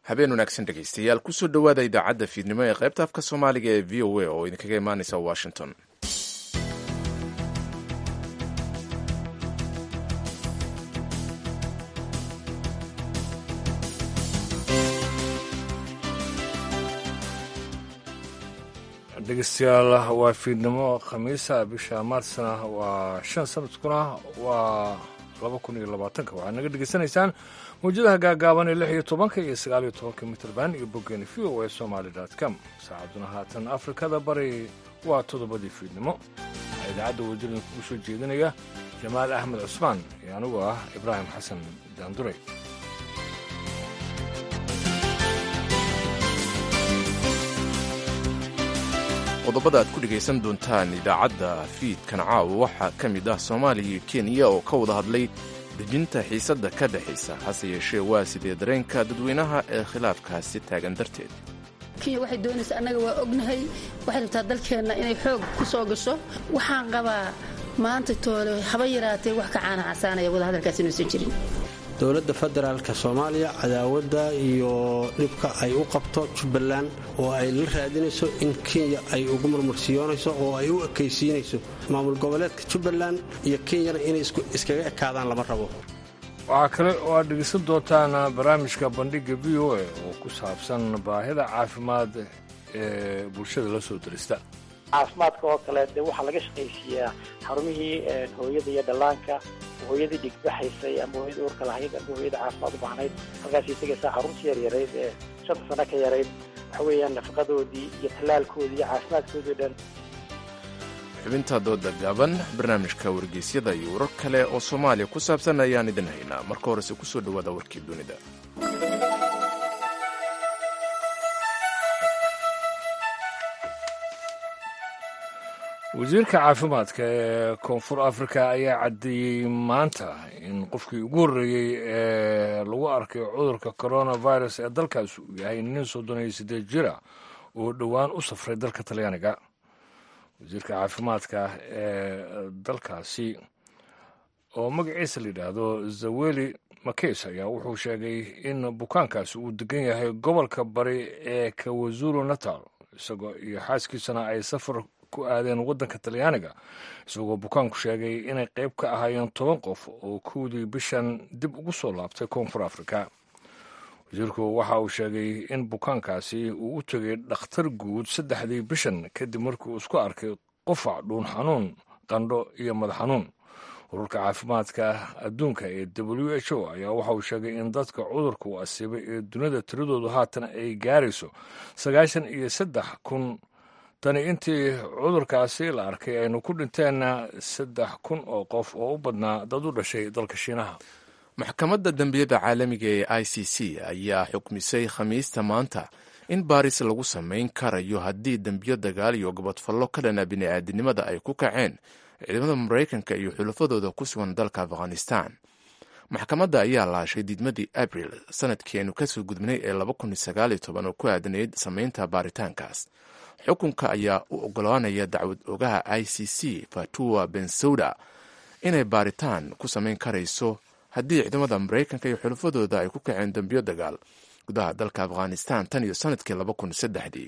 habeen wanaagsan dhegaystayaal kusoo dhowaada idaacadda fiidnimo ee qaybta afka soomaaliga ee v o a oo idinkaga imaanaysa washington dhegeystayaal waa fiidnimo khamiisa bisha maarsna waa shan sanadkuna waa laba kun iyo labaatanka waxaad naga dhegeysanaysaan mawjadaha gaagaaban ee lix iyo tobanka iyo sagaal iyo tobanka mitrband iyo boggeeni v o a somaali com saacaduna haatan afrikada bari waa toddobadii fiidnimo waxaa idaacadda wadadin kugu soo jeedinaya jamaal axmed cusmaan iyo anigu ah ibraahim xasan daanduray qodobada aad ku dhegaysan doontaan idaacadda fiidkan caawa waxaa ka mid ah soomaaliya iyo kenya oo ka wada hadlay dejinta xiisadda ka dhexaysa hase yeeshee waa sidee dareenka dadweynaha ee khilaafkaasi taagan darteed kenya waxay doonaysaa annaga waa ognahay waxay rabtaa dalkeenna inay xoog ku soo gasho waxaan qabaa maanta toole haba yaraatee wax ka caana casaanaya wadahadalkaas inuusan jirin dowladda federaalka soomaaliya cadaawadda iyo dhibka ay u qabto jubbaland oo ay la raadinayso in kenya ay ugu murmursiyoonayso oo ay u ekaysiinayso maamul goboleedka jubbaland iyo kenyana inay iskaga ekaadaan lama rabo waxaa kale oo aad dhegeysan doontaan barnaamijka bandhigga v o a oo ku saabsan baahida caafimaad ee bulshada la soo dirista caafimaadka oo kale dee waxaa laga shaqaysiiyaa xarumihii hooyada iyo dhallaanka hooyadii dhigbaxaysay ama hooyada uurka lahayd ama hooyada caafimaad u baahnayd halkaasay tegaysaa xaruntii yaryarayd ee shanta sano ka yarayd waxa weeyaan nafaqadoodii iyo tallaalkoodii iyo caafimaadkoodii o dhan xubinta dooda gaaban barnaamijka wargeysyada iyo warar kale oo soomaaliya ku saabsan ayaan idin haynaa marka horese kusoo dhowaada warkii dunida wasiirka caafimaadka ee koonfur afrika ayaa caddeeyey maanta in qofkii ugu horreeyey ee lagu arkay cudurka coronavirus ee dalkaas uu yahay nin soddon iyo siddeed jira oo dhowaan u safray dalka talyaaniga wasiirka caafimaadka ee dalkaasi oo magaciisa la yidhaahdo zaweli makeys ayaa wuxuu sheegay in bukaankaasi uu degan yahay gobolka bari ee kawazulu natal isagoo iyo xaaskiisana ay safar ku aadeen waddanka talyaaniga isagoo bukaanku sheegay inay qayb ka ahaayeen toban qof oo kowdii bishan dib ugu soo laabtay koonfur afrika wasiirku waxa uu sheegay in bukaankaasi uu u tegay dhakhtar guud saddexdii bishan kadib markii uu isku arkay qufac dhuun xanuun qandho iyo madax xanuun ururka caafimaadka adduunka ee w h o ayaa waxa uu sheegay in dadka cudurka uu asiibay ee dunida tiradoodu haatan ay gaarayso sagaashan iyo saddex kun tani intii cudurkaasi la arkay aynu ku dhinteenna saddex kun oo qof oo u badnaa dad u dhashay dalka shiinaha maxkamadda dembiyada caalamiga ee i c c ayaa xukmisay khamiista maanta in baaris lagu samayn karayo haddii dembiyo dagaal iyo gobodfallo ka dhana bini'aadinimada ay ku kaceen ciidamada maraykanka iyo xulafadooda ku sugan dalka afghanistan maxkamadda ayaa laashay diidmadii abril sanadkeenu kasoo gudbnay ee oo ku aadanayd samaynta baaritaankaas xukunka ayaa u ogolaanaya dacwad ogaha i c c fatuwa bensouda inay baaritaan ku samayn karayso haddii ciidamada maraykanka iyo xulafadooda ay ku kaceen dembiyo dagaal gudaha dalka afghanistan tan iyo sanadkii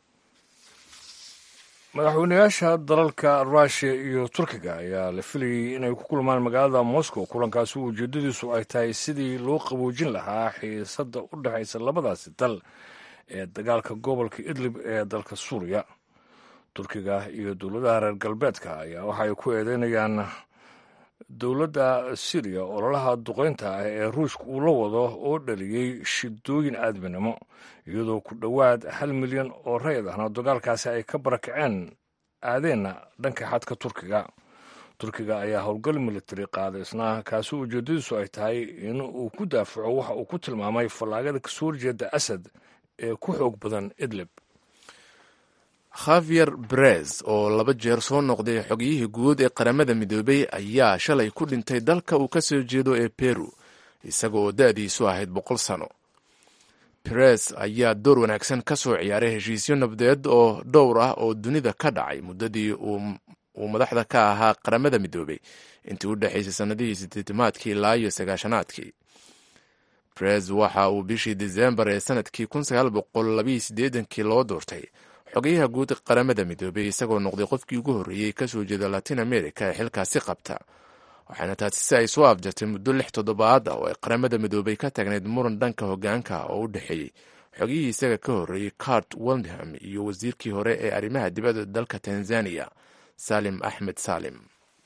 madaxweynayaasha dalalka ruushiya iyo turkiga ayaa la filayay inay ku kulmaan magaalada moscow kulankaasi ujeedadiisu ay tahay sidii loo qaboojin lahaa xiisadda u dhexaysa labadaasi dal ee dagaalka gobolka idlib ee dalka suuriya turkiga iyo dowladaha reer galbeedka ayaa waxaay ku eedeynayaan dowladda syriya ololaha duqeynta ah ee ruushka uu la wado oo dhaliyey shidooyin aadminimo iyadoo ku dhowaad hal milyan oo rayid ahna dagaalkaasi ay ka barakaceen aadeenna dhanka xadka turkiga turkiga ayaa howlgal militari qaaday isna kaasi ujeedadiisu ay tahay in uu ku daafaco waxa uu ku tilmaamay fallaagada kasoo horjeeda asad ee ku xoog badan idlib khavier brez oo laba jeer soo noqday xogiyihii guud ee qaramada midoobay ayaa shalay ku dhintay dalka uu ka soo jeedo ee peru isaga oo da-diisu ahayd boqol sano perez ayaa door wanaagsan ka soo ciyaaray heshiisyo nabdeed oo dhowr ah oo dunida ka dhacay muddadii uu madaxda ka ahaa qaramada midoobay intii u dhexaysay sannadihii sideetamaadkii ilaa iyo sagaashanaadkii brez waxa uu bishii disembar ee sanadkii kii loo doortay xogayaha guud qaramada midoobey isagoo noqday qofkii ugu horreeyey kasoo jeeda latin america ee xilkaasi qabta waxaana taasi si ay soo afjartay muddo lix toddobaad ah oo ay qaramada midoobey ka taagnayd muran dhanka hogaanka oo u dhexeeyey xogihii isaga ka horreeyey cart waldham iyo wasiirkii hore ee arrimaha dibadda dalka tanzania salim axmed salim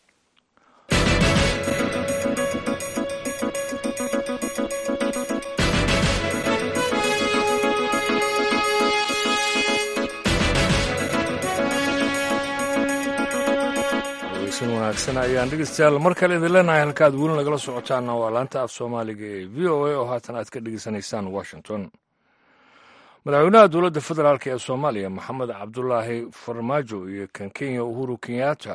wanaagsan ayaan dhegeystayaal mar kale idin leenahay halka aad weli nagala socotaanna waa laanta af soomaaliga ee v o a oo haatan aad ka dhegeysanaysaan washington madaxweynaha dowladda federaalk ee soomaaliya maxamed cabdulaahi farmaajo iyo kan kenya uhuru kenyatta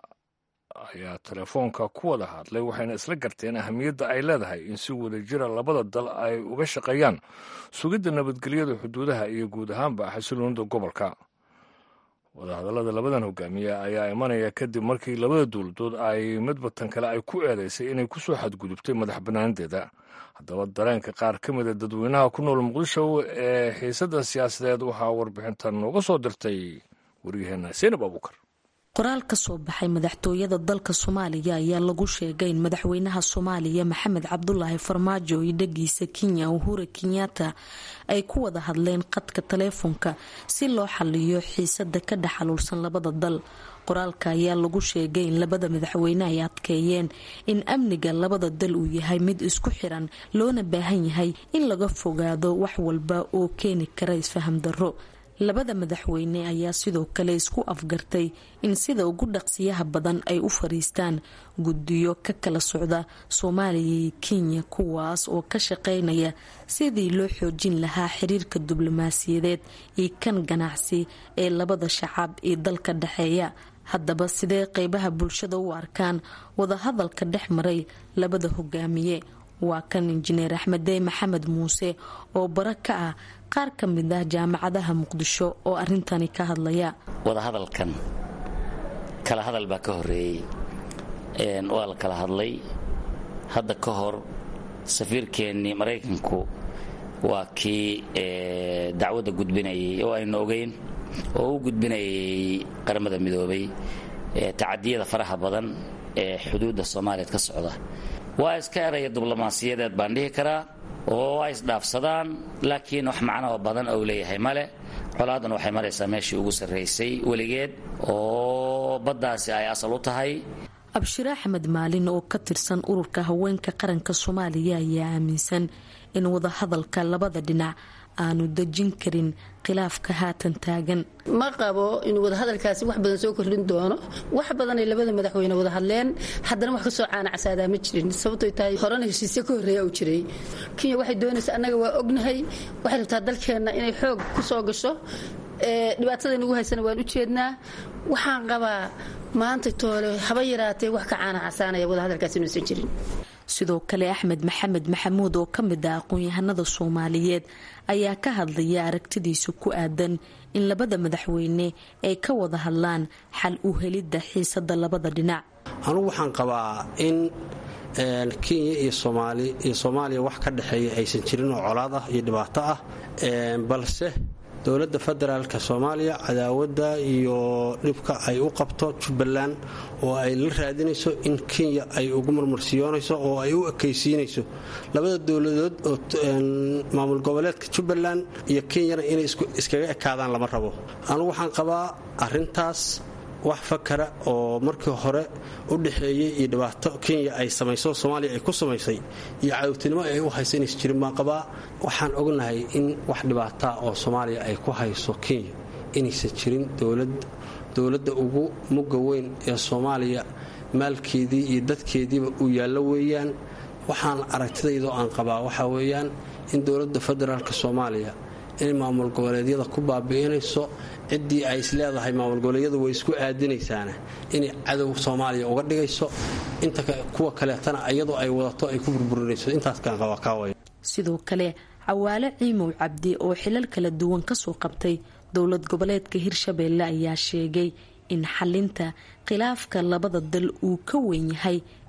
ayaa telefoonka ku wada hadlay waxayna isla garteen ahamiyadda ay leedahay in si wada jira labada dal ay uga shaqeeyaan sugidda nabadgelyada xuduudaha iyo guud ahaanba xasiloonida gobolka wadahadallada labadan hogaamiye ayaa imanaya kadib markii labada dowladood ay midbatan kale ay ku eedeysay inay ku soo xadgudubtay madax bannaanadeeda haddaba dareenka qaar ka mida dadweynaha ku nool muqdisho ee xiisadda siyaasadeed waxaa warbixintan nooga soo dirtay waryaheena seenab abuukar qoraal ka soo baxay madaxtooyada dalka soomaaliya ayaa lagu sheegay in madaxweynaha soomaaliya maxamed cabdulaahi farmaajo iyo dhagiisa kenya uhura kenyatta ay ku wada hadleen qadka taleefonka si loo xaliyo xiisada ka dhex xaluulsan labada dal qoraalka ayaa lagu sheegay in labada madaxweyne ay adkeeyeen in amniga labada dal uu yahay mid isku xiran loona baahan yahay in laga fogaado wax walba oo keeni kara isfaham darro labada madaxweyne ayaa sidoo kale isku afgartay in sida ugu dhaqsiyaha badan ay u fariistaan guddiyo ka kala socda soomaaliya iyo kenya kuwaas oo ka shaqeynaya sidii loo xoojin lahaa xiriirka diblomaasiyadeed iyo kan ganacsi ee labada shacab ee dalka dhexeeya haddaba sidee qeybaha bulshada u arkaan wadahadalka dhex maray labada hogaamiye waa kan injineer axmedey maxamed muuse oo bara ka ah qaar ka mid ah jaamacadaha muqdisho oo arintani ka hadlaya wadahadalkan kala hadal baa ka horeeyey waa la kala hadlay hadda ka hor safiirkeennii maraykanku waa kii dacwadda gudbinayay oo aynu ogeyn oo u gudbinayay qaramada midoobay tacadiyada faraha badan ee xuduudda soomaaliyeed ka socda waa iska eraya diblomaasiyadeed baan dhihi karaa oo ay isdhaafsadaan laakiin wax macnoo badan ou leeyahay male colaadan waxay maraysaa meeshii ugu sarraysay weligeed oo baddaasi ay asal u tahay abshire axmed maalin oo ka tirsan ururka haweenka qaranka soomaaliya ayaa aaminsan in wadahadalka labada dhinac aanu dejin karin khilaafka haatan taagan ma qabo inuu wadahadalkaasi wax badan soo kordhin doono wax badanay labada madaxweyne wada hadleen haddana wax kasoo caanacsaadaa ma jirin sababtoy tahay horena heshiisyo ka horreeya u jiray kenya waxay doonaysa annaga waa ognahay waxay rabtaa dalkeenna inay xoog ku soo gasho dhibaatada nagu haysana waan u jeednaa waxaan qabaa maanta toole haba yaraatee wax ka caanacasaanaya wadahadalkaasi inuusan jirin sidoo kale axmed maxamed maxamuud oo ka mid ah aqoon-yahanada soomaaliyeed ayaa ka hadlaya aragtidiisa ku aadan in labada madaxweyne ay ka wada hadlaan xal u helidda xiisada labada dhinac anugu waxaan qabaa in kenya iyo soomaaliya wax ka dhexeeya aysan jirin oo colaad ah iyo dhibaato ah balse dowladda federaalka soomaaliya cadaawadda iyo dhibka ay u qabto jubbaland oo ay la raadinayso in kenya ay ugu marmarsiyoonayso oo ay u ekaysiinayso labada dowladood oo maamul goboleedka jubbaland iyo kenyana inay iskaga ekaadaan lama rabo anugu waxaan qabaa arintaas wax fakara oo markii hore u dhexeeyey iyo dhibaato kenya ay samayso soomaaliya ay ku samaysay iyo cadowtinimo ay u haysa inaysa jirin baan qabaa waxaan ognahay in wax dhibaataa oo soomaaliya ay ku hayso kenya inaysan jirin dowladda ugu mugga weyn ee soomaaliya maalkeedii iyo dadkeediiba uu yaallo weeyaan waxaan aragtidaydoo aan qabaa waxaa weeyaan in dowladda federaalk soomaaliya inay maamul goboleedyada ku baabi'inayso ciddii ay is leedahay maamul goboleedyadu way isku aadinaysaana inay cadow soomaaliya uga dhigayso inta kuwa kaleetana iyadoo ay wadato ay ku burburinayso intaaskaan qabaa kaaway sidoo kale cawaale ciimow cabdi oo xilal kala duwan kasoo qabtay dowlad goboleedka hirshabeelle ayaa sheegay in xalinta khilaafka labada dal uu ka weyn yahay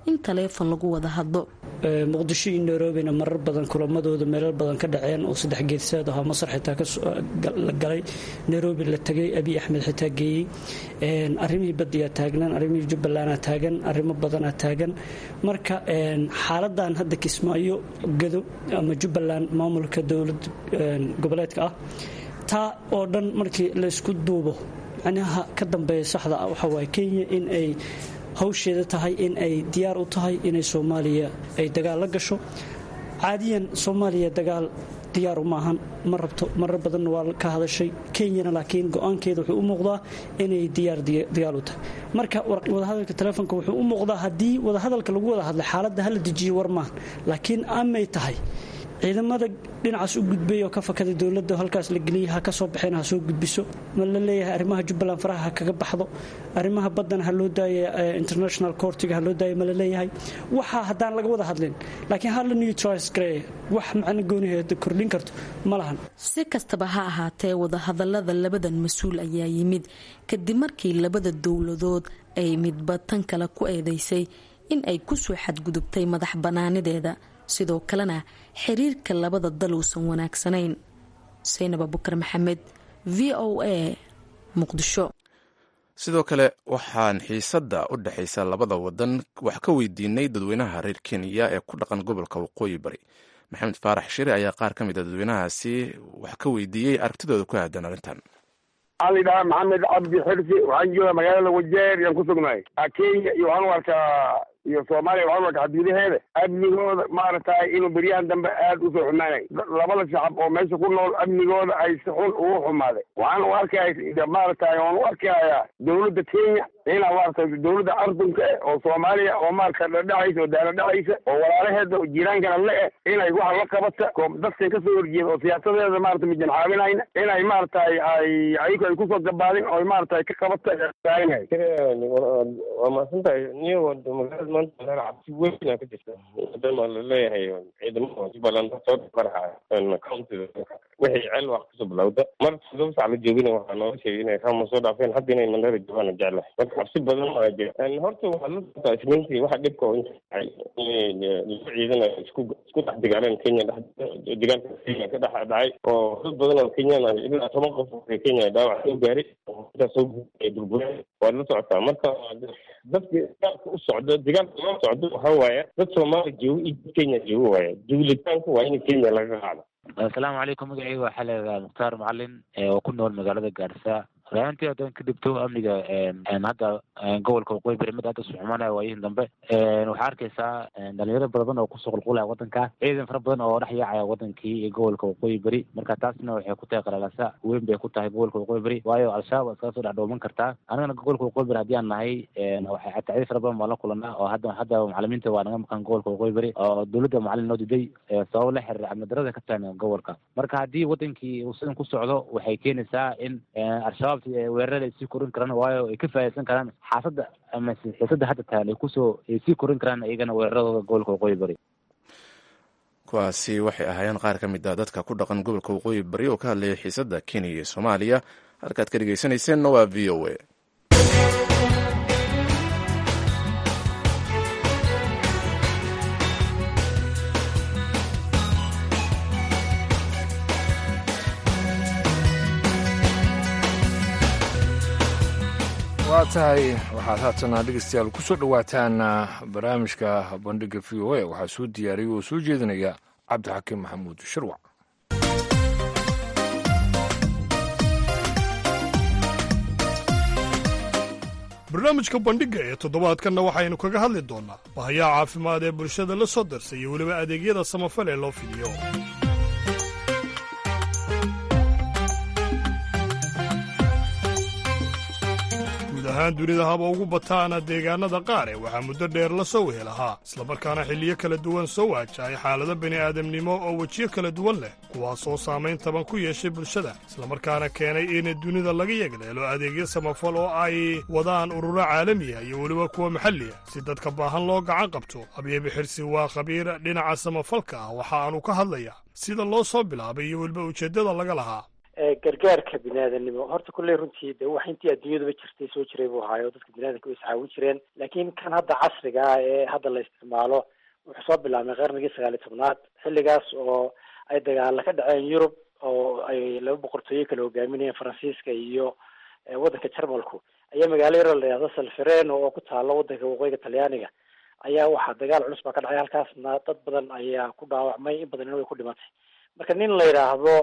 in taleefon lagu wada hadlo muqdisho iyo nairobina marar badan kulamadooda meelal badan ka dhaceen oo saddex geedsaad ahaa masar xitaa la galay nairobi la tegay abiy axmed xitaa geeyey arrimihii badiyaa taagnan arrimihii jubbalandaa taagan arrimo badanaa taagan marka xaaladan hadda kismaayo gado ama jubbaland maamulka dowlad goboleedka ah taa oo dhan markii laysku duubo macnaha ka dambeeya saxda ah waxaa waaye kenya in ay hawsheeda tahay in ay diyaar u tahay inay soomaaliya ay dagaal la gasho caadiyan soomaaliya dagaal diyaaru maahan ma rabto marar badanna waa ka hadashay kenyana laakiin go-aankeeda wuxuu u muuqdaa inay diyaar dagaal u tahay marka wadahadalka taleefonka wuxuu u muuqdaa haddii wadahadalka lagu wada hadlay xaaladda hala dejiyo war maahan laakiin amay tahay ciidamada dhinacaas u gudbay oo ka fakaday dowladda halkaas la geliyay ha ka soo baxeen ha soo gudbiso ma la leeyahay arrimaha jubbaland faraha ha kaga baxdo arrimaha baddana ha loo daaya international courtiga ha loo daaya ma la leeyahay waxa haddaan laga wada hadlin laakiin hala neutralize gareeya wax macno gooniheeda kordhin karto ma lahan si kastaba ha ahaatee wadahadalada labadan mas-uul ayaa yimid kadib markii labada dowladood ay midba tan kale ku eedeysay in ay kusoo xadgudubtay madax bannaanideeda sidoo kalena xiriirka labada dal uusan wanaagsanayn saynab abukar maxamed v o a muqdisho sidoo kale waxaan xiisadda u dhexaysa labada wadan wax ka weydiinay dadweynaha reer kenya ee ku dhaqan gobolka waqooyi bari maxamed faarax shire ayaa qaar ka mid a dadweynahaasi wax ka weydiiyey aragtidooda ku aadan arrintan waxaa la yidhahaa maxamed cabdi xirsi waxaan joogaa magaalada wajeer yaan ku sugnahay kenya iyo waxaan u arkaa iyo soomaaliya waxaan u arkaa xadgudaheeda amnigooda maaragtay inuu beryahan dambe aad usoo xumaanay labada shacab oo meesha ku nool amnigooda ay si xun ugu xumaaday waxaan u arkaya maaragtay waan u arkayaa dowladda kenya inaa maaragtay dowladda ardunka eh oo soomaaliya oo maaragta dhadhacaysa oo daala dhacaysa oo walaalaheeda oo jiraankana le eh inay waxa la qabata dadkan kasoo horjeeda oo siyaasadeeda maarata mijan caawinayna inay maaragtay ay ayagu ay kusoo gabaadin oo maaragtay ka qabata taaganyahay waa mahadsantahay niyo magaalada maanta meel cabsi weynaa ka jirta maadaama laleeyahay ciidamada jubbaland soo maraxa countiga wixii ceel wax kasoo bilowda mar todoba sac la joogina waxaa noola sheegay inay rama soo dhaafeen hadda inay mandheera joogaana jeclahay marka cabsi badan aa jira horta waxaad la socotaa isniintii waxa dhibka oo inta dhacay laba ciidan isku isku dhex dagaaleen kenya dhex dagaalka kenya ka dhex dhacay oo dad badan oo kenyan ah ilaa toban qof oo kenya dhaawac soo gaaray intaas soo burbureen waad la socotaa marka dadka dagaalka u socdo dagaalka loo socdo waxaa waaye dad soomaali joogo iyo dad kenya joogo waaye duulitaanku waa in kenya laga qaado asalaamu calaykum magacayga waxaa leedaha mukhtaar macalin oo ku nool magaalada gaarisa raaantii haddaan ka dhibto amniga hadda gobolka waqooyi bari mid hadda suxumanaya waayihin dambe waxaa arkaysaa dhalinyaro badan oo kusoo qulqulaya wadanka ciidan fara badan oo dhex yaacaya wadankii iyo gobolka waqooyi beri marka taasna waxay ku tahay qalaalasa weyn bay ku tahay gobolka waqooyi beri waayo al-shabaab waa iskaga soo dhex dhooman kartaa anigana gobolka waqooyi beri haddii aan nahay waxay tacdiid fara badan baan la kulanaa oo hadda hadda macalimiinta waa naga maqan gobolka waqooyi beri oo dowladda macalin noo diday sabab la xiriira amni darada ka taagan gobolka marka haddii wadankii uu sidan ku socdo waxay keenaysaa in al-shabaab weerarada ay sii korin karaan waayo ay ka faa'idaysan karaan xaafadda ama xiisadda hadda tahan ay kusoo ay sii korin karaan iyagana weeraradooda gobolka waqooyi bari kuwaasi waxay ahaayeen qaar ka mid ah dadka ku dhaqan gobolka waqooyi bari oo ka hadlayay xiisadda kenya iyo soomaaliya halkaad ka dhegeysanayseena waa v o a waa tahay waxaad haatana dhegeystayaal ku soo dhowaataan barnaamijka bandhiga v o a waxaa soo diyaariyay oo soo jeedinaya cabdixakiim maxamuud shirwac barnaamijka bandhigga ee toddobaadkanna waxaynu kaga hadli doonnaa bahayaha caafimaad ee bulshada la soo darsay iyo weliba adeegyada samafal ee loo fidiyo guud ahaan dunida haba ugu bataana deegaanada qaar ee waxaa muddo dheer la soo wehel ahaa islamarkaana xilliyo kala duwan soo waajahay xaalado bini'aadamnimo oo wejiyo kala duwan leh kuwaasoo saamayn taban ku yeeshay bulshada islamarkaana keenay in dunida laga yegleelo adeegyo samafal oo ay wadaan ururo caalamiya iyo weliba kuwa maxalliya si dadka baahan loo gacan qabto abyebi xirsi waa khabiir dhinaca samafalka ah waxa aanu ka hadlayaa sida loo soo bilaabay iyo weliba ujeeddada laga lahaa gargaarka biniaadanimo horta kulley runtii de wax intii adduunyaduba jirtay soo jiray buu ahaayo dadka biniadanka way iscaawin jireen laakiin kan hadda casriga ah ee hadda la isticmaalo wuxuu soo bilaabmay qarnigii sagaal iyo tobnaad xilligaas oo ay dagaala ka dhaceen yurub oo ay laba boqortooyo kala hogaaminayeen faransiiska iyo waddanka jarmalku ayaa magaalo yaro la yihahdo salfereno oo ku taalo waddanka waqooyiga talyaaniga ayaa waxaa dagaal culus baa ka dhacay halkaasna dad badan ayaa ku dhaawacmay in badanina way ku dhimatay marka nin la yidhaahdo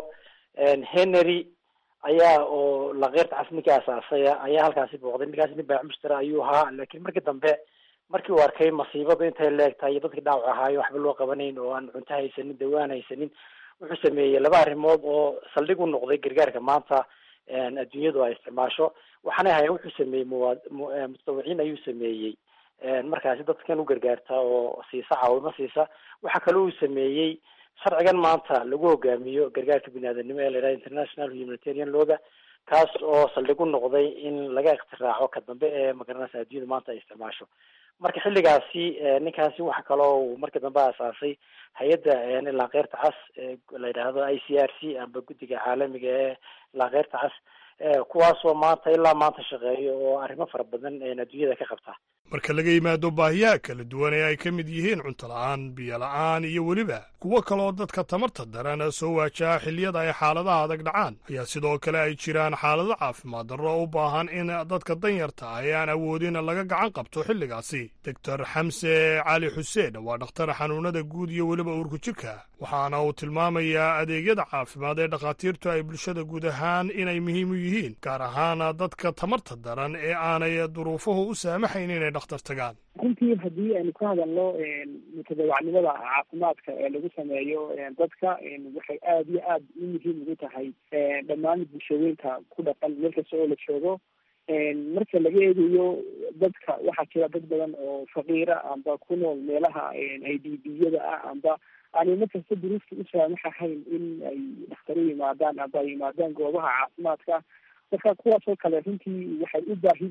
henry ayaa oo lakeyrta cas ninkii asaasaya ayaa halkaasi booqday ninkaasi nin baac mushtara ayuu ahaa laakiin markii dambe markii uu arkay masiibadu intay leegtahay iyo dadkii dhaawac ahaayo waxba loo qabanayn oo aan cunto haysanin dawaan haysanin wuxuu sameeyey laba arrimood oo saldhig u noqday gargaarka maanta adduunyadu ay isticmaasho waxaana ahayen wuxuu sameeyey muwa mutadawiciin ayuu sameeyey markaasi dadkan u gargaarta oo siisa caawimo siisa waxaa kaloo uu sameeyey sharcigan maanta lagu hogaamiyo gargaarka biniaadanimo ee la yidhaha international humanitarian looga kaas oo saldhig u noqday in laga iktiraaco ka dambe ee magaranaysa adduunyada maanta ay isticmaasho marka xilligaasi ninkaasi waxa kaloo uu markii dambe asaasay hay-adda laakeyrta cas la yidhaahdo i c r c amba guddiga caalamiga ee laakeyrta cas kuwaasoo maanta ilaa maanta shaqeeyo oo arrimo fara badan adduunyada ka qabta marka laga yimaado baahiyaha kala duwan ee ay ka mid yihiin cunto la'aan biyo la'aan iyo weliba kuwo kaleoo dadka tamarta daran soo waajaha xilliyada ay xaaladaha adag dhacaan ayaa sidoo kale ay jiraan xaalado caafimaad darro u baahan in dadka danyarta ah ee aan awoodin laga gacan qabto xilligaasi doctor xamse cali xuseen waa dhakhtar xanuunada guud iyo weliba uurku jirka waxaana uu tilmaamayaa adeegyada caafimaad ee dhakhaatiirtu ay bulshada guud ahaan inay muhiim u yihiin gaar ahaan dadka tamarta daran ee aanay duruufuhu u saamaxayn inay dhakhtar tagaan runtii haddii aynu ka hadalno mutadawacnimada caafimaadka ee lagu sameeyo dadka waxay aada iyo aada u muhiim ugu tahay dhammaan bulshooyinka ku dhaqan meel kasta oo la joogo marka laga eegayo dadka waxaa jira dad badan oo faqiira amba ku nool meelaha i d b-yada ah amba aanay markasta duruufta u saamaxahayn in ay dhakhtaro yimaadaan amba ay yimaadaan goobaha caafimaadka marka kuwaasoo kale runtii waxay u baahi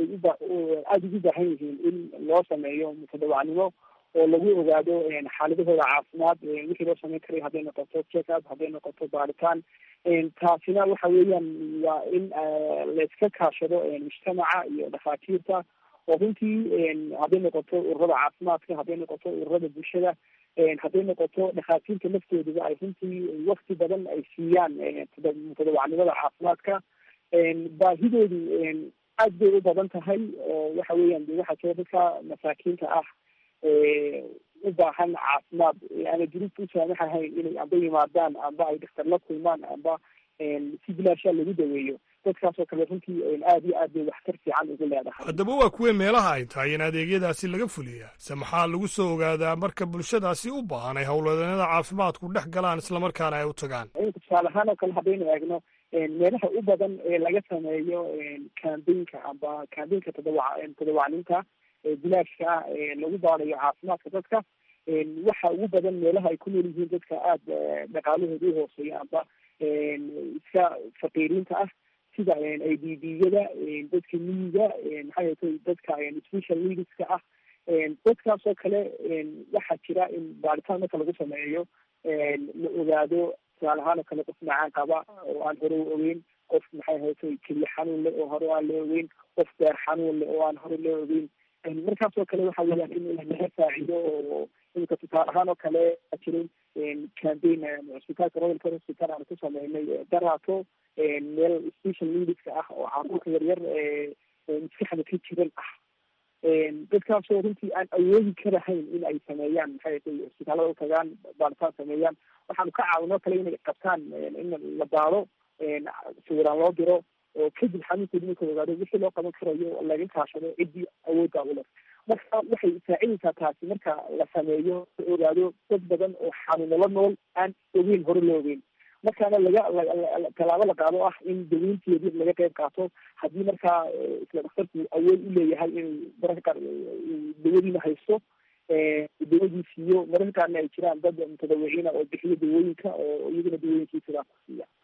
aada ugu baahan yihiin in loo sameeyo mutadawacnimo oo lagu ogaado xaaladahooda caafimaad wixii loo sameyn karay hadday noqoto check up hadday noqoto baaritaan taasina waxa weeyaan waa in layska kaashado mujtamaca iyo dhakhaatiirta oo runtii hadday noqoto ururada caafimaadka hadday noqoto ururada bulshada hadday noqoto dhakhaatiirta laftooduba ay runtii wakti badan ay siiyaan mutadawacnimada caafimaadka baahidoodu aad bay u badan tahay oo waxa weeyaan de waxaa jira dadka masaakiinta ah u baahan caafimaad aana duruufta u saamaxahayn inay amba yimaadaan amba ay dhakhtar la kulmaan amba si bilaashaa lagu daweeyo dadkaasoo kale runtii aad iyo aad bay waxtar fiican ugu leedahay haddaba waa kuwee meelaha ay tahay in adeegyadaasi laga fuliyaa se maxaa lagu soo ogaadaa marka bulshadaasi u baahan ay howlwadeennada caafimaadku dhex galaan islamarkaana ay u tagaan tusaale ahaan oo kale haddaynu eegno meelaha u badan ee laga sameeyo cambaynka amba cambaynka tadawac tadawacninta bilaashka ah ee lagu baadayo caafimaadka dadka waxa ugu badan meelaha ay ku nool yihiin dadka aada dhaqaalahooda u hooseeya amba iska faqiiriinta ah sida i d b-yada dadka miyiga maxaa yeetay dadka special needska ah dadkaasoo kale waxaa jira in baaritaan marka lagu sameeyo la ogaado tusaale ahaan oo kale qof macaan qaba oo aan hore u ogeyn qof maxay haytay keliya xanuun leh oo hore aan la ogeyn qof beer xanuun leh oo aan hore la ogeyn markaasoo kale waxa weeyaan in laga faacido oo imika tusaale ahaan oo kale jiray cambaign cusbitaalka royalka hospital aan ku sameynay daraato meel special needska ah oo caruurta yaryar maskaxda ka jiran ah dadkaasoo runtii aan awoodi karahayn in ay sameeyaan maxay tay cusbitaalada u tagaan baaritaan sameeyaan waxaanu ka caawinoo kale inay qabtaan in la baaro sawiraan loo diro oo kadib xanuunkoodi marka ogaado wixii loo qaban karayo laga kaashado ciddii awoodda u leh marka waxay saacidaysaa taasi marka la sameeyo la ogaado dad badan oo xanuunala nool aan ogeyn hore loo ogeyn markaana laga tallaabo la qaado ah in daweynteedi laga qayb qaato haddii markaa isla dhakhtarku awood u leeyahay inuu mararka qaar dawadiina haysto dawadii siiyo mararka qaarna ay jiraan dad mutadawiciina oo bixiyo dawooyinka oo iyaguna dawooyinkii sidaas ku siiya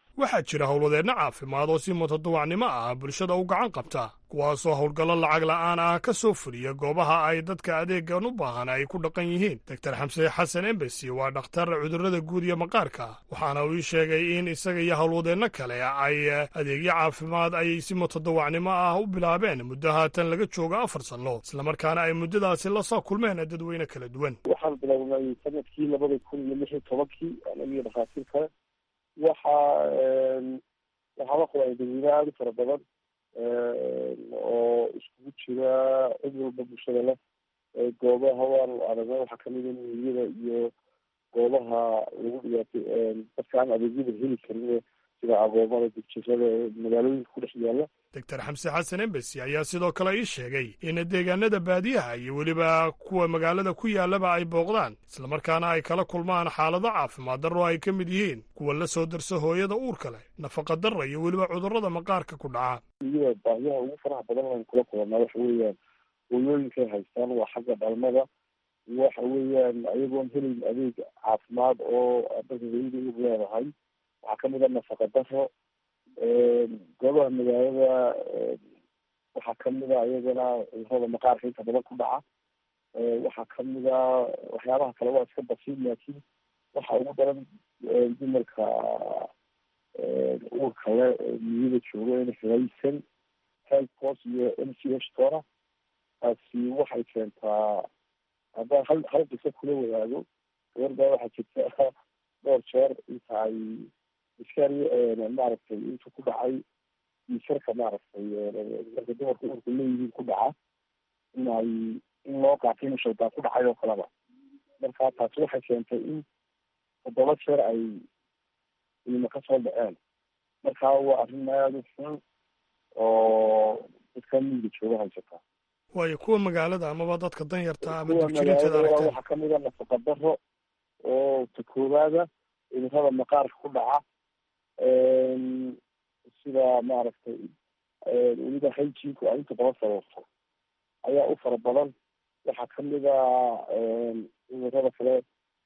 waxaa jira howlwadeenno caafimaad oo si mutadawacnimo ah bulshada u gacan qabta kuwaasoo howlgallo lacag la'aan ah ka soo fuliya goobaha ay dadka adeegan u baahan ay ku dhaqan yihiin doktor xamse xasan embesi waa dhakhtar cudurrada guud iyo maqaarka waxaana uu ii sheegay in isaga iyo howlwadeenno kale ay adeegyo caafimaad ay si mutadawacnimo ah u bilaabeen muddo haatan laga joogo afar sanno islamarkaana ay muddadaasi la soo kulmeen dadweyne kala duwan waxaan bilownay sanadkii labada kun iyo lix iyo tobankii anagiyo dhakhaatiir kale waxaa waxaa la qabay dadweyne aada u fara badan oo iskugu jira cid walba bulshada leh goobaha waan aragna waxaa kamida miiyada iyo goobaha lagu dhigaatay dadka aan adeegyada heli karin sida agoomada dugjirada magaalooyinka ku dhex yaala doctor xamse xasan embesi ayaa sidoo kale ii sheegay in deegaanada baadiyaha iyo weliba kuwa magaalada ku yaalaba ay booqdaan islamarkaana ay kala kulmaan xaalado caafimaad darro ay ka mid yihiin kuwa la soo darsa hooyada uurka leh nafaqa darra iyo weliba cudurrada maqaarka ku dhaca iyada baahiyaha ugu faraha badan aan kula kulanaa waxa weeyaan hooyooyinkay haystaan waa xagga dhalmada waxa weeyaan ayagoon helayn adeeg caafimaad oo dadka hooyada uur leedahay waxaa kamid a nafaqa daro goobaha magaalada waxaa kamid a iyagana cudurada maqaarka inta badan ku dhaca waxaa kamid a waxyaabaha kale waa iska basiid laakiin waxa ugu daran dumarka uurka le miyada joogo in haysan health post iyo m c h toona taasi waxay keentaa haddaan hal hal qiso kula wadaago gabardaa waxaa jirta dhowr jeer inta ay iskari maaragtay intuu ku dhacay isarka maaragtay marka dumarka uurka leeyihiin ku dhaca in ay in loo qaatay inu shaydaan ku dhacay oo kaleba marka taasi waxay keentay in toddoba jeer ay ilma ka soo dhaceen marka waa arrin aada u xun oo dadka miyiga jooga haysata waayo kuwa magaalada amaba dadka danyarta ama kuwa dugjirinteeda magaalada aragteen waxaa kamid a nafaqa daro oo ta koowaada cudurada maqaarka ku dhaca sida maaragtay weliba hygienku ay inta badan sababto ayaa u fara badan waxaa kamid a cudurada kale